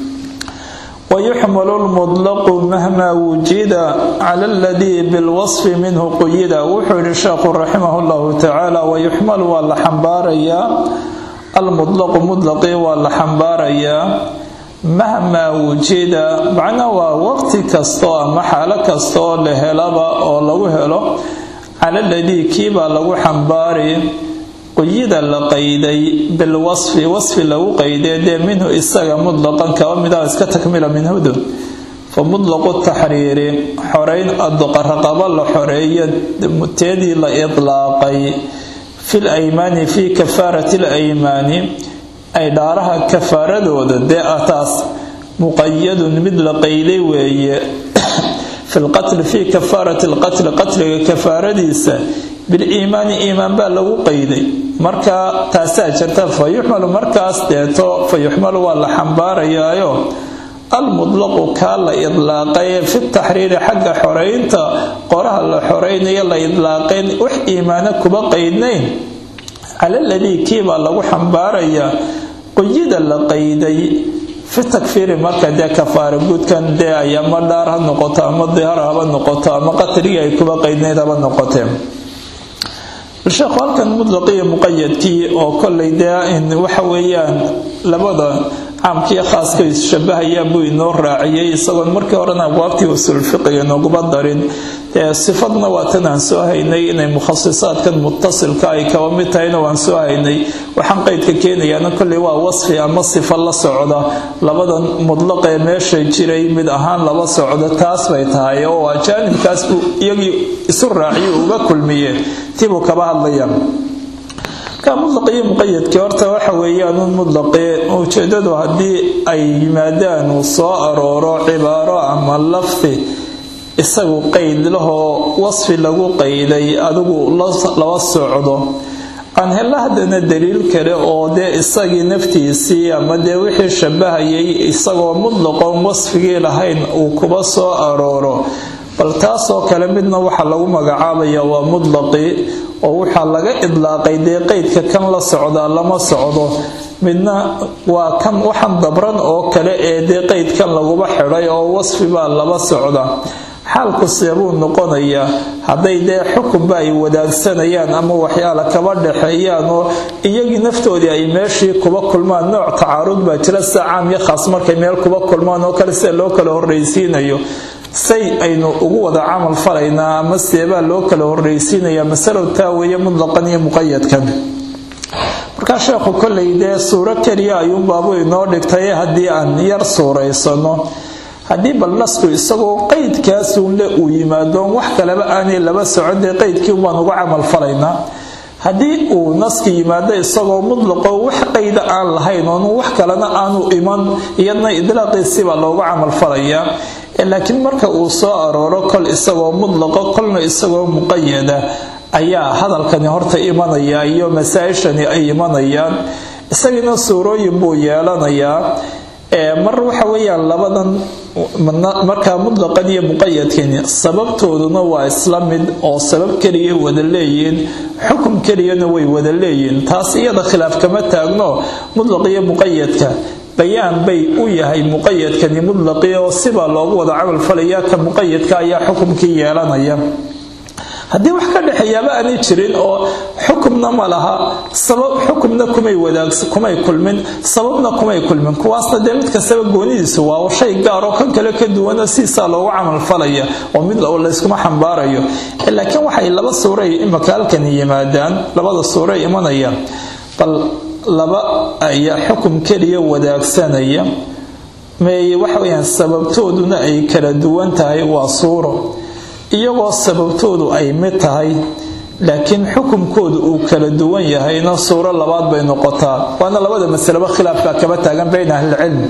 S1: ويحمل المطلق مهما وجد على الذي بالوصف منه قيد وحول الشيخ رحمه الله تعالى ويحمل والحنباريا المطلق مطلق والحنباريا مهما وجد معنا وقت كستو أما حالة كستو لهلبا أو لو هلو على الذي كيبا لو حنباري quyida la qayday bilwasfi wasfi lagu qayday dee minhu isaga mudlaqan kaba mida iska takmila minhudu fa mudlaqu taxriiri xoreyn aduqaraqaba la xoreeyo teedii la idlaaqay fil aymaani fii kafaarati laymaani ay dhaaraha kafaaradooda dee ah taas muqayadun mid la qayday weeye fi lqatli fii kafaarati lqatli qatliga kafaaradiisa biliimaani iimaan baa lagu qayday marka taasaa jirta fa yuxmalu markaas deeto fa yuxmalu waa la xambaarayaayo almudlaqu kaa la idlaaqay fi taxriiri xagga xoreynta qoraha la xoreynayo la idlaaqeen wax iimaano kuba qaydnayn cala ladii kiibaa lagu xambaarayaa quyida la qayday fi takfiiri marka dee kafaara guudkan dee ay ama dhaar ha noqoto ama dihar haba noqoto ama qatrigii ay kuba qaydnayd haba noqotee sheekhu halkan mudlaqiyo muqayadkii oo kollay dee waxa weeyaan labada caamkiiyo khaaska isshabahayaan buu inoo raaciyey isagoon markii horena abwaabtii usuulfiqiga nooguba darin dee sifadna waa tan aan soo haynay inay mukhasisaadkan mutasilka ay kaba mid tahayna waan soo haynay waxaan qaydka keenayaana kolley waa wasfi ama sifo la socda labadan mudlaqee meesha jiray mid ahaan laba socda taas bay tahay oo waa jaanibkaas buu iyagii isu raaciyo uga kulmiyeen tibuu kaba hadlayaan mudlaqiyo muqayadkii horta waxa weeyaan un mudlaqee ujeedadu haddii ay yimaadaan uu soo arooro cibaaro ama lafdi isagu qayd lahoo wasfi lagu qayday adigu laba socdo aan hella haddana daliil kale oo dee isagii naftiisii ama dee wixii shabahayay isagoo mudlaqoon wasfigii lahayn uu kuba soo arooro bal taasoo kale midna waxaa lagu magacaabaya waa mudlaqii oo waxaa laga idlaaqay dee qeydka kan la socdaa lama socdo midna waa kan waxan dabran oo kale ee dee qeydkan laguba xidhay oo wasfi baa laba socda xaalku seebuu noqonayaa hadday dee xukunba ay wadaagsanayaan ama waxyaala kaba dhexeeyaan oo iyagii naftoodii ay meeshii kuba kulmaan nooc tacaarud baa jira sida caam iyo khaas markay meel kuba kulmaan oo kale sida loo kala horreysiinayo say aynu ugu wada camal falaynaa ama seebaa loo kala horreysiinayaa masalow taa weeye mudlaqan iyo muqayadkan markaa sheekhu kollay dee suuro keliya ayuunbaabu inoo dhigtay haddii aan yar suuraysano haddii bal nasku isagoo qeydkaasuunle uu yimaado wax kaleba aanay laba socon dee qeydkii baan uga camal falaynaa haddii uu naski yimaado isagoo mudlaqo wax qayda aan lahayn oon wax kalena aanu iman iyadna idlaaqiisibaa loogu camalfalayaa laakiin marka uu soo arooro kol isagoo mudlaqo kolna isagoo muqayada ayaa hadalkani horta imanaya iyo masaa-ishani ay imanayaan isagiina suurooyin buu yeelanayaa mar waxa weeyaan labadan markaa mudlaqan iyo muqayadkani sababtooduna waa isla mid oo sabab keliya wada leeyihiin xukum keliyana way wada leeyihiin taas iyada khilaaf kama taagno mudlaq iyo muqayadka bayaan bay u yahay muqayadkani mudlaqii oo sibaa loogu wada camal falaya ka muqayadka ayaa xukumkii yeelanaya haddii wax ka dhexeeyaaba aanay jirin oo xukumna ma laha sabab xukumna kumay wadaagsa kumay kulmin sababna kumay kulmin kuwaasna dee mid kastaba goonidiisu waa shay gaaroo kan kale ka duwana siisaa loogu camalfalaya oo mid layskuma xambaarayo laakiin waxay laba suuray imaka halkani yimaadaan labada suuray imanayaan bal laba ayaa xukum keliya wadaagsanaya meeye waxa weyaan sababtooduna ay kala duwan tahay waa suuro iyagoo sababtoodu ay mid tahay laakiin xukumkoodu uu kala duwan yahayna suuro labaad bay noqotaa waana labada masaleba khilaafka kaba taagan bayna ahlilcilmi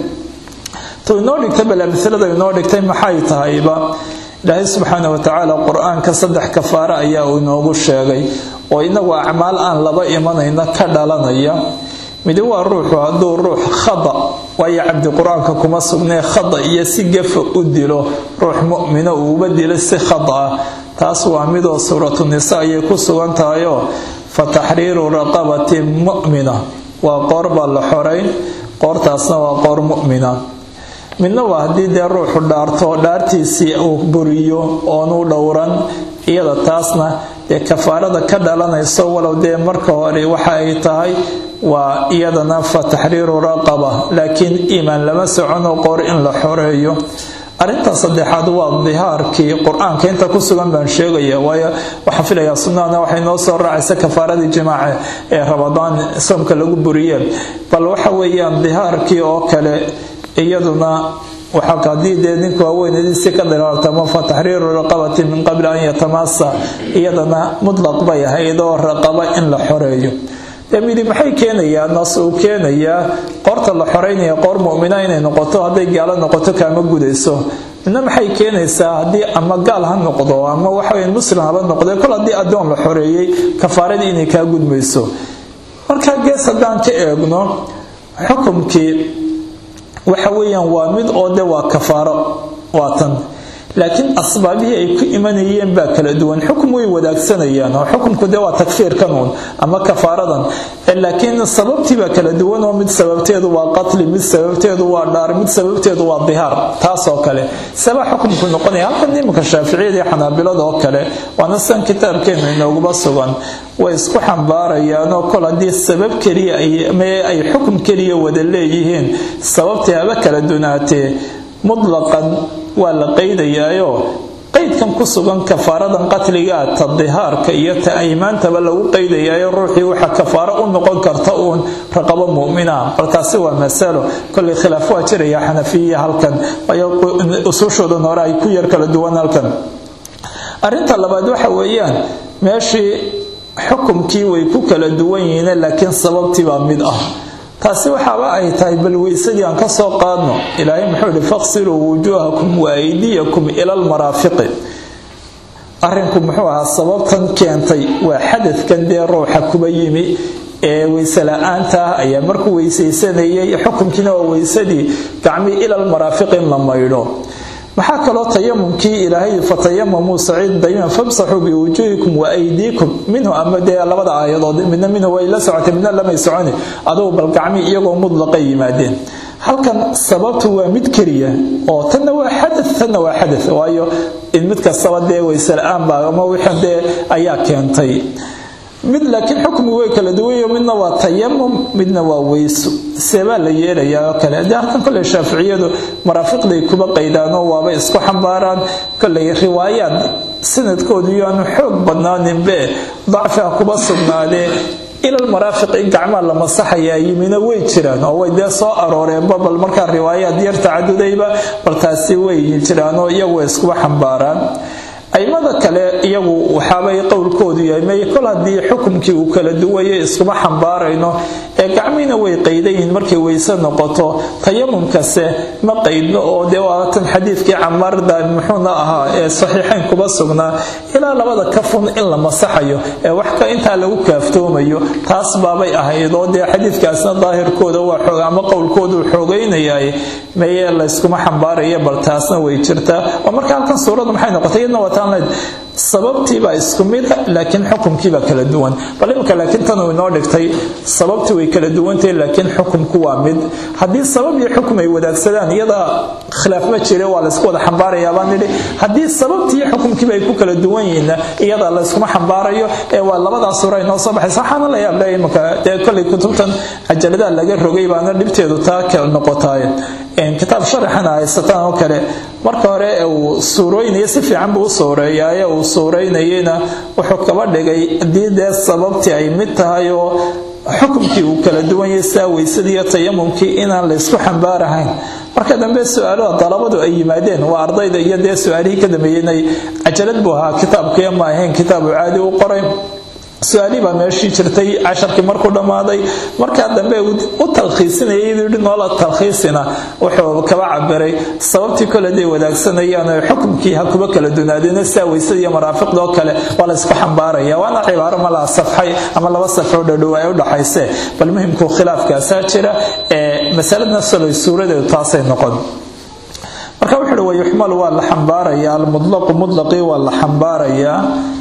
S1: tu inoo dhigtay bale masalada inoo dhigtay maxay tahayba ilaahay subxaana watacaala qur-aanka saddex kafaare ayaa uu inoogu sheegay oo inagu acmaal aan laba imanayna ka dhalanaya midi waa ruuxu hadduu ruux khada waayo cabdi qur-aanka kuma sugnee khada iyo si gafa u dilo ruux mumina uuba dilo si khada ah taas waa midoo suuratu nisa ayay ku sugan tahayoo fa taxriiru raqabati mu'mina waa qoor baa la xorayn qoortaasna waa qoor mu'mina midna waa haddii dee ruuxu dhaarto dhaartiisii uu buriyo oonu dhowran iyada taasna dee kafaarada ka dhalanayso walow dee marka hore waxa ay tahay waa iyadana fa taxriiru raqaba laakiin iimaan lama socono qoor in la xoreeyo arrinta saddexaad waa dihaarkii qur-aanka inta ku sugan baan sheegaya waayo waxaan filayaa sunnahana waxay noo soo raacaysa kafaaradii jimaaca ee rabadaan soomka lagu buriyeen bal waxa weeyaan dihaarkii oo kale iyaduna waxaa haddii dee ninka waaweynadiisi ka dhiraartamo fa taxriiru raqabati min qabli an yatamasa iyadana mutlaq bay ahayd oo raqaba in la xoreeyo dee midi maxay keenayaa nas uu keenayaa qoorta la xoreynaya qoor mumina inay noqoto hadday gaalo noqoto kaama gudayso midna maxay keenaysaa haddii ama gaal ha noqdo ama waxaweya muslim haba noqde kol haddii addoon la xoreeyey kafaaradii inay kaa gudmayso markaa gees haddaan ka eegno xukumkii waxa weeyaan waa mid oo de waa kafaaro waa tan laakiin asbaabihii ay ku imanayeen baa kala duwan xukum way wadaagsanayaan oo xukumku de waa takfiirkan uun ama kafaaradan laakiin sababtii baa kala duwan oo mid sababteedu waa qatli mid sababteedu waa dhaar mid sababteedu waa dihaar taasoo kale saba xukumku noqonaya halkan iminka shaaficiyada iyo xanaabilada oo kale waana san kitaabkeenu inooguba sugan way isku xambaarayaan oo kol haddii sabab keliya ay xukum keliya wada leeyihiin sababtii haba kala dunaatee mutlaqan waa la qaydayaayo qaydkan ku sugan kafaaradan qatligaa ta dihaarka iyo ta aymaantaba lagu qaydayaayo ruuxii waxa kafaaro u noqon karta uun raqabo mu'mina bal taasi waa masalo kollay khilaaf waa jiraya xanafiya halkan waayo usuushoodan hore ay ku yar kala duwan halkan arrinta labaad waxa weeyaan meeshii xukumkii way ku kala duwan yihiin laakiin sababtii baa mid ah taasi waxaaba ay tahay bal weysadii aan ka soo qaadno ilaahay muxuu ihi faqsiluu wujuuhakum wa aydiyakum ila almaraafiqi arrinku muxuu ahaa sababtan keentay waa xadadkan dee ruuxa kuba yimi ee weyse la-aanta ah ayaa markuu weysaysanayay xukunkiina waa weysadii gacmii ila almaraafiqi in la maydho maxaa kaloo tayamumkii ilaahay fatayamamuu saciid dayiman famsaxuu biwujuuhikum wa aydiikum minhu ama dee labada aayadood midna minhu way la socotay midna lamay soconi adugu bal gacmi iyagoo mudlaqa yimaadeen halkan sababtu waa mid keliya oo tanna waa xada tanna waa xada waayo in mid kastaba dee weyse la-aan baa ama wixii dee ayaa keentay mid laakiin xukmigu way kala duwanyo midna waa tayamum midna waa weyso seebaa la yeelayaa oo kale haddii halkan kolley shaaficiyadu maraafiqday kuba qaydaanoo waaba isku xambaaraan kolley riwaayaad sanadkoodu yaanu xoog badnaaninbe dacfiha kuba sugnaadee ilal maraafiq in gacmaa la masaxayaa yimina way jiraan oo way dee soo arooreenba bal markaa riwaayaad yar tacadudayba bal taasi way jiraanoo iyagu iskuba xambaaraan aimada kale iyagu waxaabay qowlkoodu yahay may kol haddii xukumkii uu kala duwayo iskuma xambaarayno ee gacmiina way qaydayiin markay weyse noqoto tayamumkase ma qaydno oo dee waatan xadiidkii camaarda muxuuna ahaa ee saxiixayn kuba sugnaa ilaa labada kafun in la masaxayo ee wax ka intaa lagu kaaftoomayo taas baabay ahayd oo dee xadiidkaasna daahirkooda waa xoog ama qowlkoodu xoogaynayaay meye layskuma xambaaraya bal taasna way jirtaa oo marka halkan suuradu maxay noqotay iyadna wataan leed sababtiibaa isku mida laakiin xukumkiibaa kala duwan bal imika laakiin tan uu inoo dhigtay sababtii way kala duwantahay laakiin xukumku waa mid haddii sabab iyo xukum ay wadaagsadaan iyada khilaaf ma jire waa laysku wada xambaarayaa baan nidhi haddii sababtii iyo xukumkiiba ay ku kala duwan yihiinna iyada layskuma xambaarayo ee waa labadaa suura inoo soo baxaysa waxaana la yaab le imika dee kollay kutubtan cajaladaha laga rogay baana dhibteedu taa ka noqotaay kitaab sharaxana haysataan oo kale marka hore uu suurooynaya si fiican buu u suureeyaaye uu suuraynayena wuxuu kaba dhigay haddii dee sababtii ay mid tahay oo xukumkii uu kala duwan yahay sidaa weysadii iyo tayamumkii inaan laysku xambaarahayn marka dambe su-aalaha dalabadu ay yimaadeen waa ardayda iyo dee su-aalihii ka dambeeyeenay cajalad buu ahaa kitaabkiiyo ma ahayn kitaabu caadi u qoray su-aalihii baa meeshii jirtay casharkii markuu dhammaaday markaa dambe u talkhiisinaya iyaduu yidhi noola talkhiisina wuxuu kaba cabiray sababtii kole day wadaagsanayaan oo xukumkii ha kuba kala dunaadeen sidaa weysada iyo maraafiqda oo kale waa laysku xambaaraya waana cibaaro malaa safxay ama laba safxo dhadhow ay u dhaxayse bal muhimku khilaafkaasaa jira ee masaladna solay suuradeedu taasay noqon marka wuxuu uhi wayuxmalu waa la xambaarayaa almudlaqu mudlaqii waa la xambaarayaa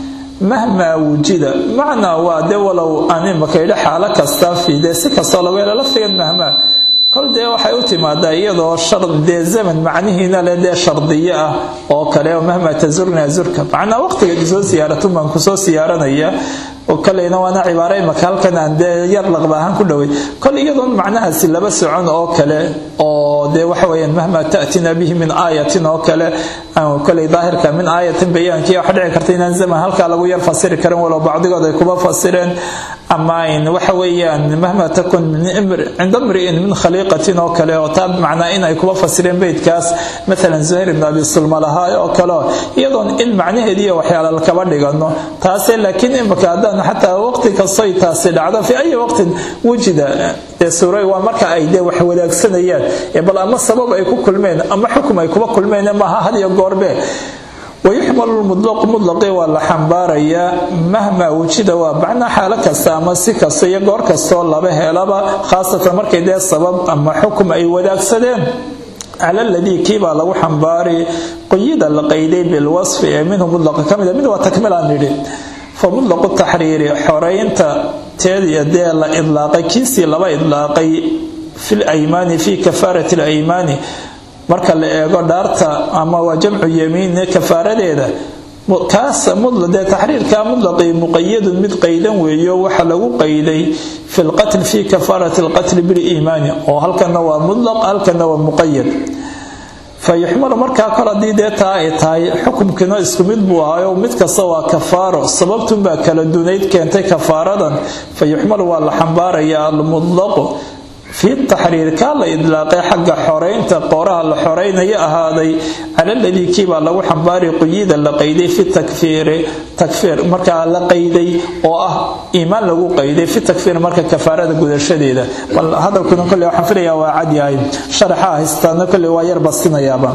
S1: mahmaa wujida macnaa waa de walow aan imaka idha xaalo kastaa fiide si kastoo lagu helo laftigan mahmaa kol dee waxay u timaadaa iyadoo dee zaman macnihiina le dee shardiyo ah oo kale oo mahmaa tazurna azurka macnaa waqtigeed soo siyaaratun baan kusoo siyaaranaya oo kaleyna waana cibaaro imaka halkan aan dee yar laqba ahaan ku dhoway kol iyadoon macnahaasi laba socon oo kale oo dee waxa weyaan mahmaa ta'tina bihi min aayatin oo kale koley daahirka min aayatin bayaankii waxa dhici karta inaan zaman halkaa lagu yar fasiri karin walow bacdigood ay kuba fasireen ama waxa weeyaan mahmaa takun cinda mri'in min khaliiqatin oo kale oo taa macnaa in ay kuba fasireen beydkaas maalan zuhayr ibn abi sulma lahaa oo kale iyadoon in macnaheediiyo waxyaala lakaba dhigano taase laakiin imaka haddaan xataa waqti kastoy taasi dhacdo fi ayi waqtin wujida dee suura waa marka ay dee wax wadaagsanayaan bal ama sabab ay ku kulmeen ama xukum ay kuba kulmeen maaha had iyo goorbe wayuxmalu lmudlaqu mudlaqii waa la xambaarayaa mahmaa wujida waa macnaa xaalo kasta ama si kasta iyo goor kastoo laba helaba khaasatan markay dee sabab ama xukum ay wadaagsadeen cala ladii kiibaa lagu xambaari quyida la qayday bilwasfi ee minhu mudlaqa ka mid mid waa takmilaan nidhi fa mudlaqu taxriiri xoraynta teediyo dee la idlaaqay kiisii laba idlaaqay fil aymaani fii kafaarati alaymaani marka la eego dhaarta ama waa jamcu yamiine kafaaradeeda kaas dee taxriirka mudlaqii muqayadun mid qaydan weeyo waxa lagu qayday fi lqatl fi kafaarati alqatli biliimaani oo halkana waa mudlaq halkana waa muqayad fayuxmalu markaa kol haddii dee taa ay tahay xukumkiina isku mid buu ahaayo mid kasta waa kafaaro sababtunbaa kala dunayd keentay kafaaradan fayuxmalu waa la xambaarayaa almudlaqu fi taxriir kaa la idlaaqay xagga xoraynta qooraha la xoraynaya ahaaday cala ladii kiibaa lagu xambaari quyida la qayday fi takfiiri takfiir markaa la qayday oo ah iimaan lagu qayday fi takfiir marka kafaarada gudashadeeda bal hadalkuna kolley waxaan filayaa waa cadyahay sharaxa haystaana kolley waa yar basinayaaba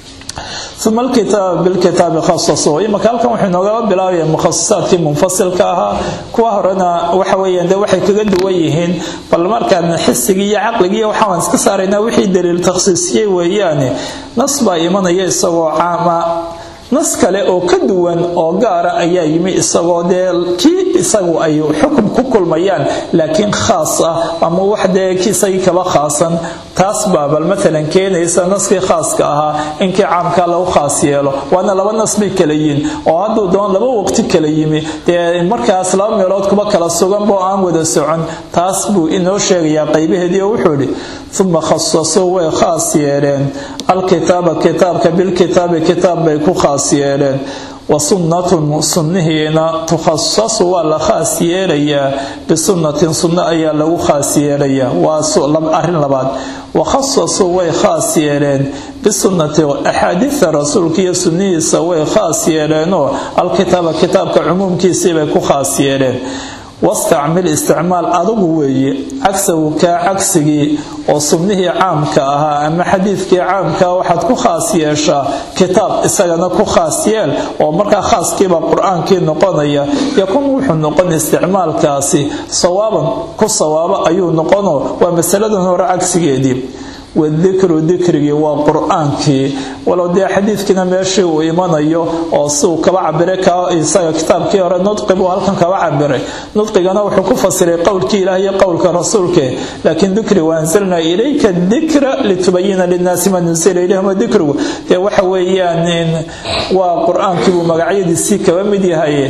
S1: uma alkitaab bilkitaabi khasaso imaka halkan wuxuu inoogala bilaabaya mukhasisaadkii munfasilka ahaa kuwa horena waxa weeyaan de waxay kaga duwan yihiin bal markaan xisigii iyo caqligii waxaan iska saaraynaa wixii daliil takhsiisiyey weeyaane nas baa imanaya isagoo caama nas kale oo ka duwan oo gaara ayaa yimi isagoo dee kii isagu ay xukum ku kulmayaan laakiin khaas ah ama wax dee isagii kaba khaasan taas baa bal maalan keenaysa naskii khaaska ahaa inkii caamkaa lagu khaas yeelo waana laba nas bay kala yihin oo hadduu doon laba waqti kala yimi dee markaas laba meelood kuba kala suganba oo aan wada socon taas buu inoo sheegayaa qaybaheedii oo wuxuu idhi uma khasasuu way khaas yeeleen alkitaaba kitaabka bilkitaabi kitaab bay ku khaas yeeleen wa sunnatun sunnihiina tukhasasu waa la khaas yeelayaa bisunnatin sunno ayaa lagu khaas yeelayaa waa arrin labaad wakhasasuu way khaas yeeleen bisunnati axaadiida rasuulka iyo sunnihiisa way khaas yeeleenoo alkitaaba kitaabka cumuumkiisiibay ku khaas yeeleen wastacmil isticmaal adugu weeye cagsagu kaa cagsigii oo sunnihii caamka ahaa ama xadiidkii caamkaa waxaad ku khaas yeeshaa kitaab isagana ku khaas yeel oo markaa khaaskiiba qur-aankii noqonaya yakun wuxuu noqon isticmaalkaasi sawaaban ku sawaabo ayuu noqonoo waa masaladan hore cagsigeedii wadikru dikrigii waa qur-aankii walow dee xadiidkiina meeshii uu imanayo oo siuu kaba cabiray isaga kitaabkii hore nudqi buu halkan kaba cabiray nudqigana wuxuu ku fasiray qowlkii ilaah iyo qowlka rasuulke laakiin dikri waanzalnaa ilayka dikra litubayina linnaasi ma nusila ilayhim dikrigu dee waxa weeyaan waa qur-aankii buu magacyadiisii kaba mid yahay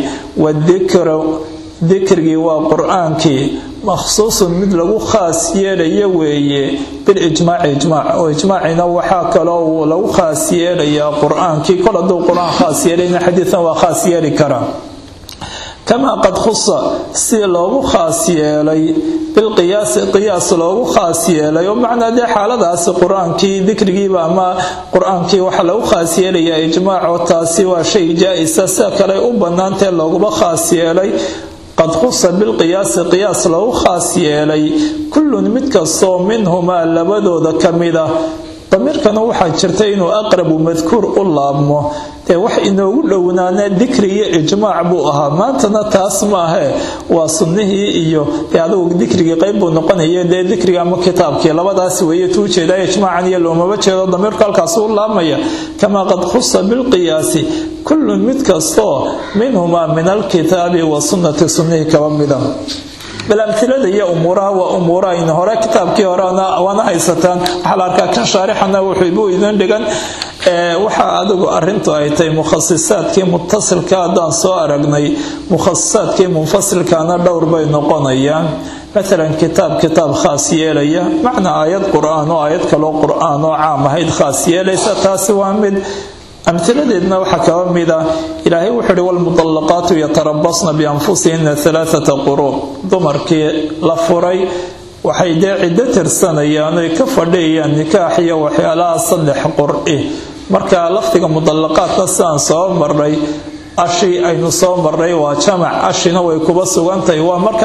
S1: wadikru dikrigii waa qur-aankii makhsuusun mid lagu khaas yeelaya weeye bilijmaaci ijmaac oo ijmaacina waxaa kaloo lagu khaas yeelayaa qur-aankii kol hadduu qur-aan khaas yeelayna xadiidan waa khaas yeeli karaa kamaa qad khusa si loogu khaas yeelay bilqiyaasi qiyaas loogu khaas yeelay oo macnaa dee xaaladaasi qur-aankii dikrigiiba ama qur-aankii waxaa lagu khaas yeelayaa ijmaaco taasi waa shay jaa-isa sida kale u bannaantee looguma khaas yeelay qad khusa bilqiyaasi qiyaas loogu khaas yeelay kullun mid kastoo minhumaa labadooda ka mid ah damiirkana waxaa jirta inuu aqrabu madkuur u laabmo dee wax inoogu dhownaana dikri iyo ijmaac buu ahaa maantana taas maahe waa sunnihii iyo dee adugu dikrigii qayb buu noqonaya dee dikriga ama kitaabkii labadaas weeye tuu jeedaa ijmaacan iyo loomaba jeedo damiirku halkaas u laabmaya kamaa qad khusa bilqiyaasi kullun mid kastoo minhumaa min alkitaabi wa sunnati sunnihii kaba mida bal amilada iyo umuuraha waa umuurahayn hore kitaabkii hore waana haysataan waxaa la arkaa kan shaarixana wuxuubuu idin dhigan waxa adigu arintu ay tahay mukhasisaadkii mutasilka haddaan soo aragnay mukhasisaadkii munfasilkana dhowr bay noqonayaan maalan kitaab kitaab khaas yeelaya macnaa aayad qur-aan oo aayad kaloo qur-aan oo caam ahayd khaas yeelaysa taasi waa mid amhiladeedna waxaa kaba mid ah ilaahay wuxuu ihi walmudallaqaatu yatarabasna bianfusihina alaaata quruub dumarkii la furay waxay dee ciddo tirsanayaan oy ka fadhiyayaan nikaax iyo waxyaalaha saddex qur-i marka lafdiga mudallaqaadka sidaan soo marnay ashi aynu soo marnay waa jamac ashina way kuba sugantahay waa markaa kullu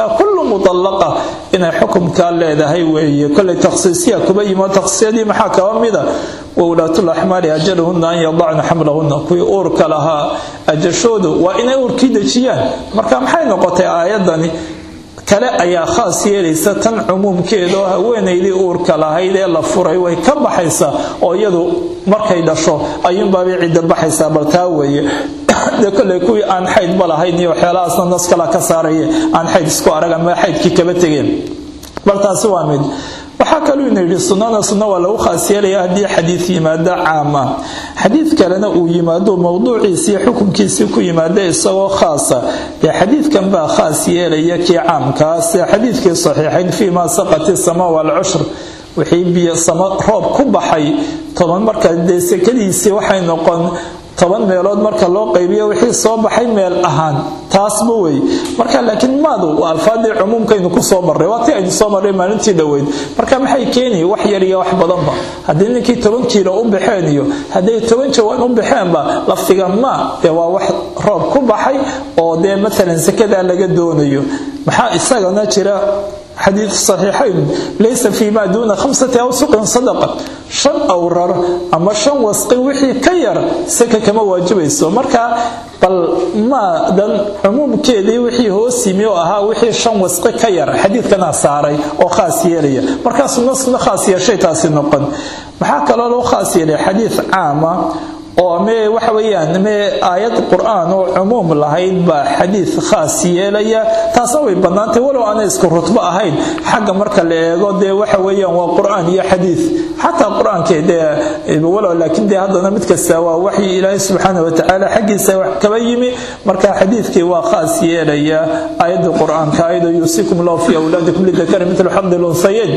S1: mutallaqa inay xukumkaa leedahay weeye kolay takhsiisiya kuba yimo takhsiisyadii maxaa kaba mida wowlaatul axmaali ajaluhunna an yadacna xamlahunna kuwii uurka lahaa ajashoodu waa inay uurkii dejiyaan marka maxay noqotay aayadani kale ayaa khaas yeelaysa tan cumuumkeeda oo haweenaydii uurka lahayd ee la furay way ka baxaysaa oo iyadu markay dhasho ayuunbaabay cidda baxaysaa bal taa weeye de koley kuwii aan xaydba lahayn iyo waxyaalahaasna nas kala ka saaraya aan xayd isku arag ama xaydkii kaba tegeen bal taasi waa mid waxaa kaluu ina yidhi sunnada sunna waa lagu khaas yeelaya haddii xadiid yimaado caam ah xadiid kalena uu yimaado mowduuciisii xukunkiisii ku yimaado isagoo khaasa dee xadiidkan baa khaas yeelaya kii caamkaas xadiidkii saxiixayn fii maa saqati sama waalcushr wixii biyo sama roob ku baxay toban marka dee sekadiisii waxay noqon toban meelood marka loo qaybiyo wixii soo baxay meel ahaan taasba wey marka laakiin maadu waa alfaadii cumuumkaynu ku soo marray waa ti aynu soo marray maalintii dhoweyd marka maxay keeni wax yar iyo wax badanba haddii ninkii toban kiilo u baxeen iyo hadday toban jawaan u baxeenba laftiga ma dee waa wax roob ku baxay oo dee maalan sakadaa laga doonayo maxaa isagana jira xadiid saxiixayn laysa fii maa duuna khamsati awsuqin sadaqa shan awrar ama shan wasqi wixii ka yar saka kama waajibayso marka bal maadan cumuumkeedii wixii hoos yimi oo ahaa wixii shan wasqi ka yar xadiidkanaa saaray oo khaas yeelaya markaa sunna sunna khaas yeeshay taasi noqon maxaa kaloo loo khaas yeelay xadiid caama oo me waxa weeyaan me aayad qur-aan oo cumuum lahayd baa xadiid khaas yeelaya taasna way bannaantay walow aanay isku rutbo ahayn xagga marka la eego dee waxa weeyaan waa qur-aan iyo xadiid xataa qur-aankee dee walow laakiin dee haddana mid kasta waa waxyi ilaahay subxaana watacaala xaggiisa wax kaba yimi marka xadiidkii waa khaas yeelaya aayadda qur-aanka ayadoo yuusikum lahu fii awlaadikum lidakari mitlu xaqdi lunsayeyn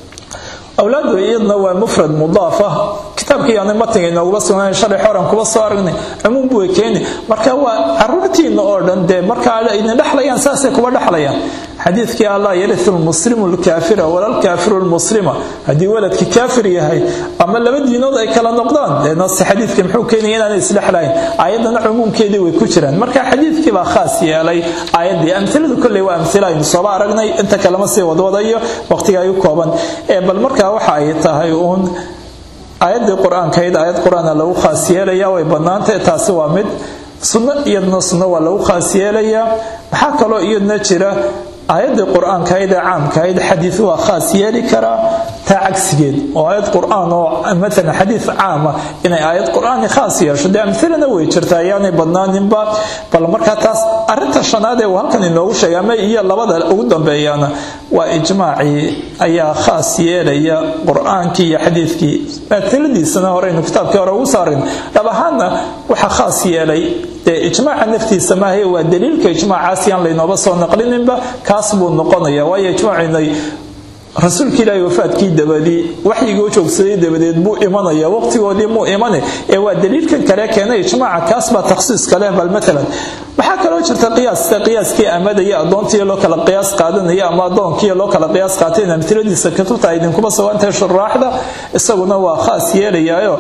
S1: awlaadu iyadna waa mufrad mudaaf ah kitaabkii aanay matiga inoogula sugnayn shalay xoran kuba soo aragnay cumuum buu keeni marka waa caruurtiina oo dhan dee marka idin dhexlayaan saasay kuba dhexlayaan xadiidkii allah yariu lmuslimu lkaafira walalkaafiru lmuslima haddii waladkii kaafir yahay ama laba diinood ay kala noqdaan dee nasi xadiidka muxuu keenaya inaanay isdhexlayn ayaddana cumuumkeedii way ku jiraan marka xadiidkii baa khaas yeelay ayaddii amiladu kolley waa amila aynu sooba aragnay inta kalema sii wadwadayo waqtiga ay u kooban bal markaa waxa ay tahay uun aayaddii qur-aankayd aayad qur-aana lagu khaas yeelaya way bannaantay taasi waa mid sunno iyadna sunno waa lagu khaas yeelayaa maxaa kaloo iyadna jira aayaddii qur-aankahayd ee caamkahayd xadiid waa khaas yeeli karaa taa cagsigeed oo aayad qur-aan oo maalan xadiid caama inay aayad qur-aani khaas yeesho dee amilana way jirtaa ayaanay badnaaninba bal markaa taas arinta shanaad ee uu halkan inoogu sheegay ama iyo labada ugu dambeeyana waa ijmaacii ayaa khaas yeelaya qur-aankii iyo xadiidkii maatiladiisana horeynu kitaabkii hore ugu saarin dhab ahaanna waxaa khaas yeelay dee ijmaaca naftiisa maahae waa daliilka ijmaacaas yaan laynooba soo naqlininba kaas buu noqonaya waayo ijmaacinay rasuulka ilaahi wafaadkii dabadii waxyigii u joogsaday dabadeed buu imanaya waqtigoodii muu imane ee waa daliilkan kale keenay ijmaaca kaas baa takhsiiska leh bal maalan waxaa kaloo jirta qiyaasta qiyaaskii amadaya addoontii loo kala qiyaas qaadanaya ama addoonkii loo kala qiyaas qaatayna amtiladiisa kutubta ay idinkuma sugantahay shuraaxda isaguna waa khaas yeelayaayo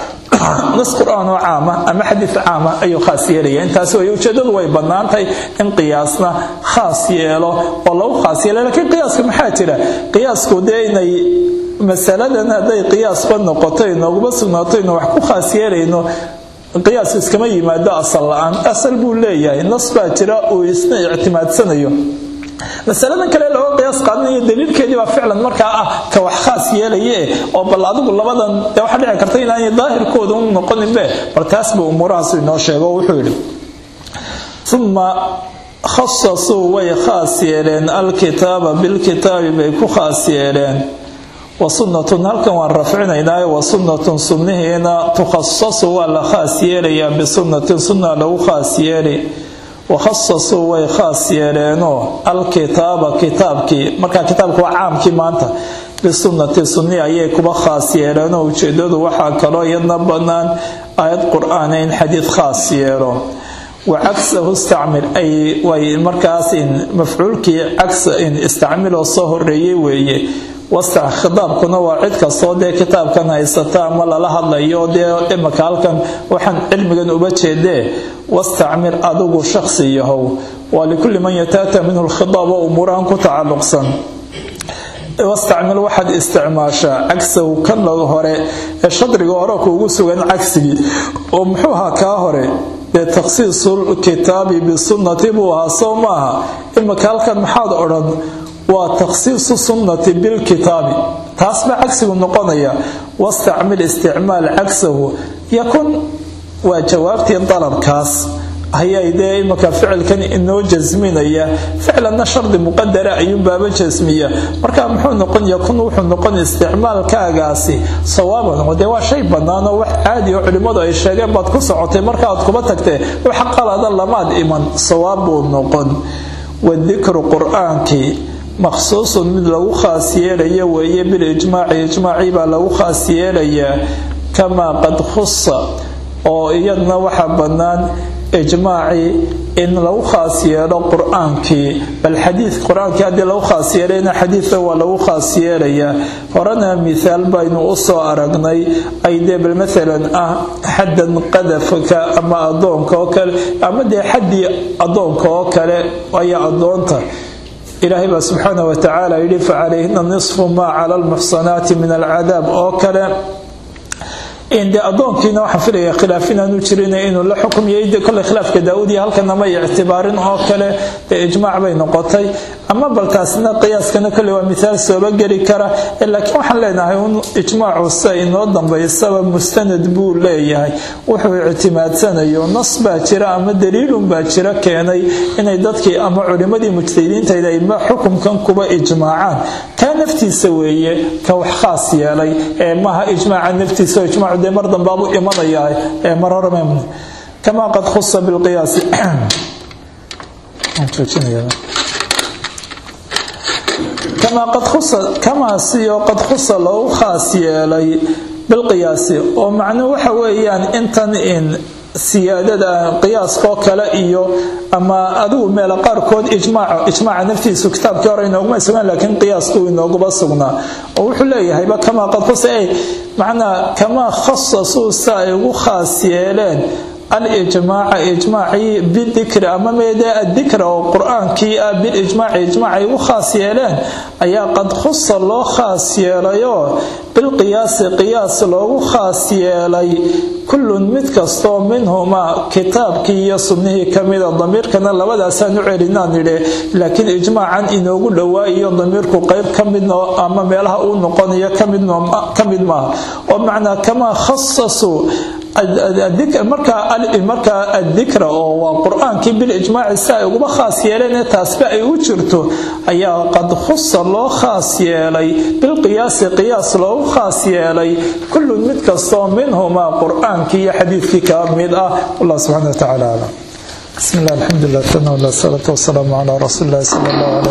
S1: nas qur-aan oo caama ama xadiid caama ayuu khaas yeelaya intaas way ujeedadu way bannaantahay in qiyaasna khaas yeelo oo lagu khaas yeelo laakiin qiyaaska maxaa jira qiyaasku dee inay masaladan hadday qiyaasba noqoto inooguma sugnaato inu wax ku khaas yeelayno qiyaas iskama yimaado asal la-aan asal buu leeyahay nas baa jira uu isna ictimaadsanayo masaladan kale looga qiyaas qaadanayo daliilkeedii baa ficlan markaa ah ka wax khaas yeelaye oo bal adigu labadan dee waxaa dhici karta inaanay daahirkooda u noqoninbe bal taasba umuurahaasu inoo sheego wuxuu yidhi uma khasasuu way khaas yeeleen alkitaaba bilkitaabi bay ku khaas yeeleen wa sunnatun halkan waan rafcinaynaayo wa sunnatun sunnihiina tukhasasu waa la khaas yeelayaa bisunnatin sunna lagu khaas yeeli wakhasasuu way khaas yeeleenoo alkitaaba kitaabkii markaa kitaabka waa caamkii maanta bisunnati sunni ayay kuba khaas yeeleenoo ujeedadu waxaa kaloo iyadna bannaan aayad qur-aana in xadiid khaas yeelo wa cagsahu istacmil ay way markaas in mafcuulkii cagsa in istacmiloo soo horeeyey weeye wastac khitaabkuna waa cid kastoo dee kitaabkan haysata ama lala hadlayo dee imaka halkan waxaan cilmigan uba jeedee wastacmir adigu shaksi yahow waa likulli man yataata minhu lkhitaab oo umuurahan ku tacalluqsan wastacmil waxaad isticmaashaa cagsahu kan laga hore ee shadriga hore kuugu sugan cagsigii oo muxuu ahaa kaa hore dee takhsiisul kitaabi bisunnati buu ahaa soo maaha imaka halkan maxaad odhan waa takhsiisu sunnati bilkitaabi taas baa cagsigu noqonaya wastacmil isticmaal cagsahu yakun waa jawaabtii dalabkaas ayay dee imaka ficilkan inoo jasminaya ficlanna shardi muqadara ayuunbaaba jasmiya marka muxuu noqon yakun wuxuu noqon isticmaalkaagaasi sawaaban dee waa shay banaanoo wax caadi oo culimmadu ay sheegeen baad ku socotay markaaad kuba tagtee wax qalada lamaad iman sawaab buu noqon wadikru qur-aankii makhsuusun mid lagu khaas yeelaya weeye bilijmaaci ijmaacii baa lagu khaas yeelayaa kamaa qad khusa oo iyadna waxaa bannaan ijmaacii in lagu khaas yeelo qur-aankii bal xadiid qur-aankii haddii lagu khaas yeelayna xadiidka waa lagu khaas yeelayaa horena mithaal baynu u soo aragnay ay dee bal maalan ah xaddan qadafka ama addoonka oo kale ama dee xaddii addoonka oo kale ayaa addoonta ilaahay baa subxaana wa tacaala yidhi facalayhina nisfu maa cala almuxsanaati min alcadaab oo kale de adoonkiina waxaan filaya khilaaf inaanu jirin inuu la xukumiyay kole khilaafka daauud iyo halkana may ictibaarin oo kale dee ijmaac bay noqotay ama bal taasna qiyaaskana kole waa mithaal sooba geli kara laakiin waxaan leenahay un ijmaacu sida inoo dambaysaba mustanad buu leeyahay wuxuu ictimaadsanayo nas baa jira ama daliilun baa jira keenay inay dadkii ama culimadii mujtahidiintayd ay xukumkan kuba ijmaacaan kaa naftiisa weeye ka wax khaas yeelay ee maaha ijmaaca naftiisa ijmaacu dee mar dambaabu imanayaa ee mar hore kamaa qad khusa bilqiyaasi kamaa qad khusa kamaasiyo qad khusa loogu khaas yeelay bilqiyaasi oo macnuhu waxa weeyaan intan in siyaadada qiyaaskoo kale iyo ama adigu meela qaarkood ijmaaca ijmaaca naftiisu kitaabkii hore inooguma sugan laakiin qiyaasku inooguba sugnaa oo wuxuu leeyahayba kamaa qad khusa ay macnaa kamaa khasasuu sa ay ugu khaas yeeleen alijmaaca ijmaacii bidikri ama meedee adikra oo qur-aankii ah bilijmaaci ijmaacay ugu khaas yeeleen ayaa qad khusa loo khaas yeelayoo bilqiyaasi qiyaas loogu khaas yeelay kullun mid kastoo minhumaa kitaabkii iyo sunnihii ka mida damiirkana labadaasaan u celinaan idhe laakiin ijmaacan inoogu dhowaayiyo damiirku qayb ka midno ama meelaha uu noqonayo ka mid maaha oo macnaa kamaa khasasuu markaa adikra oo waa qur-aankii bilijmaaci si ay uguba khaas yeeleen taasba ay u jirto ayaa qad khusa loo khaas yeelay bilqiyaasi qiyaas loogu khaas yeelay kullun mid kastoo minhumaa qur-aankii iyo xadiidkii ka mid ah wallah subxana wa tacaala aclam bismi llah alxamdulilah tana wala salaatu wasalaamu calaa rasuuli illahi sala allah alay